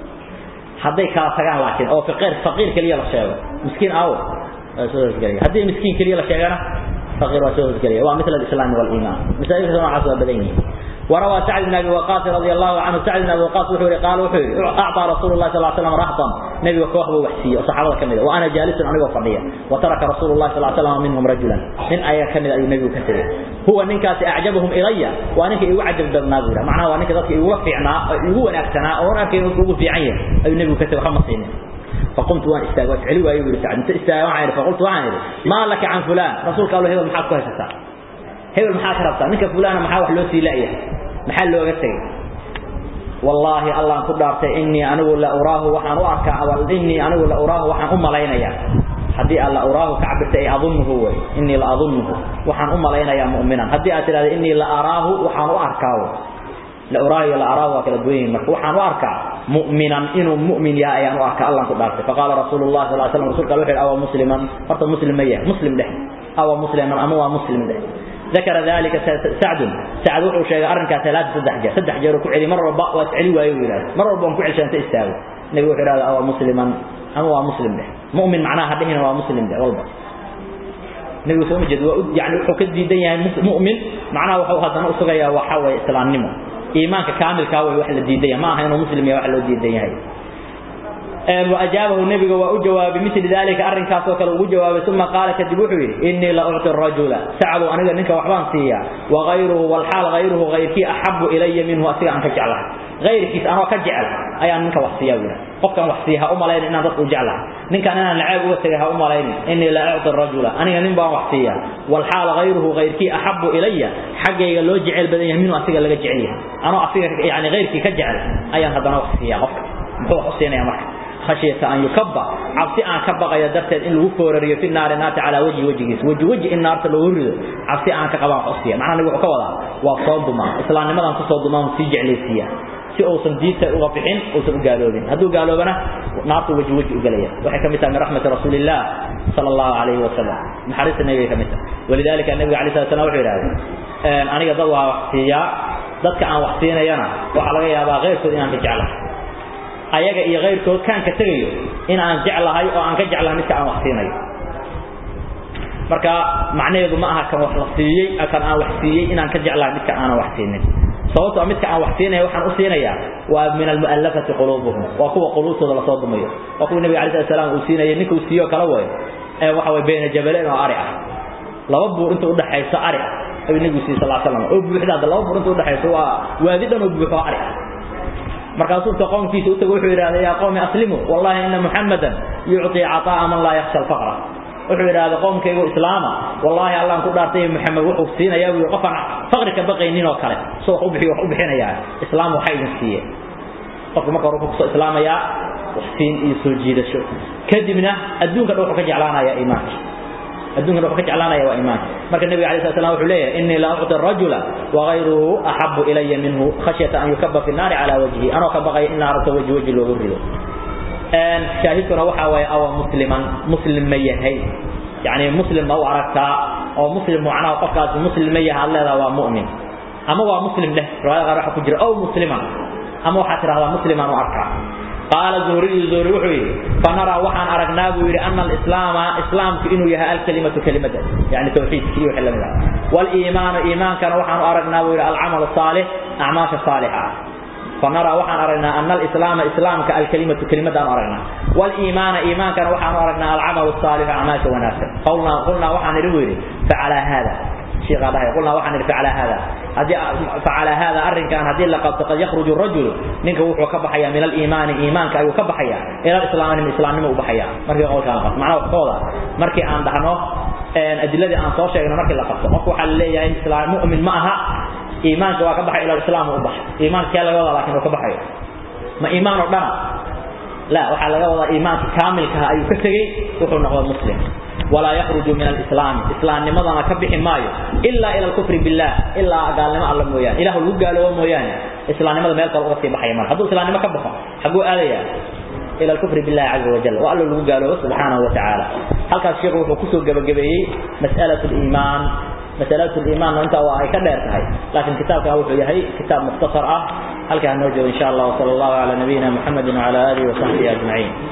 hadday kala tagaan laakiin oo faqiir faqiir kaliya la sheego miskiin aawo soo hosgelaya haddii miskiin kaliya la sheegana faqiir waa soo hosgelaya waa misla alislaam waliimaan masaa'ilka noocaas waa badan yihiin وروى سعد بن ابي وقاص رضي الله عنه سعد بن ابي وقاص وحوري قال وحوري اعطى رسول الله صلى الله عليه وسلم رهطا نبي وكوخبه وحسيه وصحابه كمده وانا جالس انا وفضيه وترك رسول الله صلى الله عليه وسلم منهم رجلا من ايا كمده اي نبي كثير هو نكاس اعجبهم الي وانك يعجب بالناظره معناه وانك ذاك يوفعنا هو انكتنا وانا كان يقول في عين اي نبي كثير خمس سنين فقمت وانا استاغت علي وايو سعد انت استاغ فقلت وانا ما لك عن فلان رسول قال له هذا محاك هستا hebel maxaa ka rabtaa ninka fulana maxaa wax loo sii laayahay maxaa looga tagay wallahi allah ku dhaartay inni anigu la uraahu waxaan u arkaa awal inni anigu la uraahu waxaan u malaynayaa haddii alla uraahu ka cabirta ay adunnuhu way inni la adunnuhu waxaan u malaynayaa mu'minan haddii aad tidhahdo inni la araahu waxaan u arkaa la uraahu iyo la araahu waa kala duwan yihiin marka waxaan u arkaa mu'minan inuu mu'min yahay ayaan u arkaa allah ku dhaartay faqaala rasuulullah sal ly slam rasulka wuxuu yidhi awa musliman horta muslim ma yahay muslim dheh awa musliman ama waa muslim dheh ذكر ذلك سعد سعد وحو شيغا ارنكا ثلاث صدح جاء صدح جاء كعلي مره ربا واسعلي وايو يراد مره ربا كعلي شانت استاغ نبي وحو يراد او مسلما اما هو مسلم ده مؤمن معناها دهنا هو مسلم ده والله نبي سو مجد يعني وحو كديدن yahay مؤمن معناها وحو hadana u sugaya waxa way islaamnimo iimaanka kaamilka way wax la diiday ma aha inuu muslim yahay wax loo diidan yahay وأجابه النبي وأجواب مثل ذلك أرن كاسو كلا وجواب ثم قال كذبوحي إني لا أعطي الرجل سعد أنا نك وحبان سيا وغيره والحال غيره غيرك أحب إلي منه أسير أن كجعله غيرك أنا كجعل أي أن نك وحسيا ولا قف كان وحسيها أم لين إن ضد وجعله نك أنا لعاب وسيها أم لين إني لا أعطي الرجل أنا نبا وحسيا والحال غيره غيرك أحب إلي حقي لو جعل بدنه منه أسير لك جعليه أنا أسير يعني غيرك كجعل أي أن هذا وحسيا قف هو حسينا يا مرحبا خشية أن يكبى عبسي أن كبى يدرت إن الوفورر في النار نات على وجه وجهه وجه وجه النار تلورد عبسي أن كبى قصية معنى نقول كولا وصوب ما إسلام ما تصوب ما سيجع ليسيا si uusan diinta uga bixin uusan u gaaloobin hadduu gaaloobana naartu waji waji u galaya waxay kamid tahay min raxmati rasuulillah sala allahu calayhi wasalam naxariista nebiga kamid tahay walidaalika nebiga alay slat slam wuxuu yidhahdeen aniga dad waa wax siiyaa dadka aan wax siinayana waxaa laga yaabaa keyrkood inaan ka jeclahay ayaga iyo keyrkood kaan ka tegayo in aan jeclahay oo aan ka jeclahay midka aan wax siinayo marka macnaheedu ma aha kan wax la siiyey kan aan wax siiyey inaan ka jeclahay midka aanan wax siinin sababtoo midka aan wax siinaya waxaan u siinayaa waa min almu'allafati quluubuhum waa kuwa quluubtooda lasoo dumayo waa kuwa nabiga alayhi salaam uu siinayay ninka uu siiyo kala way ee waxa way bayna jabaleen oo ari ah laba buur inta u dhaxaysa ari ah ayuu nabigu siiyey sallallahu alayhi wasallam oo buuxda laba buur inta u dhaxaysa waa waadi dhan oo buuxo ari ah markaasuu ta qoomkiisa u tago wuxuu yidhahday yaa qowmi aslimu wallahi ina muxamadan yucطii caطaa'a man laa yakhsha alfaqra wuxuu yidhahda qoomkaygu islaama wallahi allaan ku dhaartay maxamed wuxuu siinayaa buu qofaan faqri ka baqaynin oo kale soo wax u bixiyo wax u bixinayaa islaam waxa idin siiye qofka marka hore wuxuu kusoo islaamayaa wax siin iyo soo jiidasho kadibna adduunka dhan wuxuu ka jeclaanayaa iimaanka adduunka wuxuu ka jeclaanaya waa iimaanka marka nabiga alayhi salatu wasallam wuxuu leeyahay inni la u'ti ar-rajula wa ghayruhu ahabbu ilayya minhu khashyata an yukabba fi an-nar ala wajhi anoo ka baqay in naarta wajhi wajhi loogu rido een shaahidkuna waxa waaye awa musliman muslim ma yahay yani muslim ma u aragtaa oo muslim macnaha qofkaas muslim ma yahay leedahay waa mu'min ama waa muslim leh riwaayada qaar waxa ku jira oo muslima ama waxa tiraahdaa musliman u arkaa قال زهري زهري وحوي فنرى وحن أرقنا بيري أن الإسلام إسلام إنه يها الكلمة كلمة يعني توحيد كي وحل من والإيمان إيمان كان وحن أرقنا بيري العمل الصالح أعماش الصالحة فنرى وحن أرقنا أن الإسلام إسلام كالكلمة كلمة أن أرقنا والإيمان إيمان كان وحن أرقنا العمل الصالح أعماش وناسب قلنا قلنا وحن رويري فعلى هذا شيخ هذا قلنا وحن فعل هذا هذه فعل هذا أرن كان هذه لقد قد يخرج الرجل منك وحو كبحيا من الإيمان إيمان كأيو كبحيا إلى الإسلام من الإسلام نمو بحيا مركي قول كان قصد معناه قوضا مركي أن دهنو أدلة أن صوشة مركي لقصد أقوى حل لي إسلام مؤمن معها إيمان كوا كبحيا إلى الإسلام وبح إيمان كلا وضع لكن كبحيا ما إيمان ربنا لا وحال وضع إيمان كامل كأيو كتغي وحو نقوى مسلم ولا يخرج من الإسلام إسلام لماذا كبح مايو إلا إلى الكفر بالله إلا قال لما الله مويان إله اللي قال له مويان إسلام لماذا ما يلقى وقت بحي مال حدو إسلام لما كبح حقو آلية إلى الكفر بالله عز وجل وقال له قال له سبحانه وتعالى هل كان الشيخ وكسو قبل قبل مسألة الإيمان مسألة الإيمان أنت وهي كدير هاي لكن كتابك هو هي كتاب مختصر أه هل كان نرجو إن شاء الله وصلى الله على نبينا محمد وعلى آله وصحبه أجمعين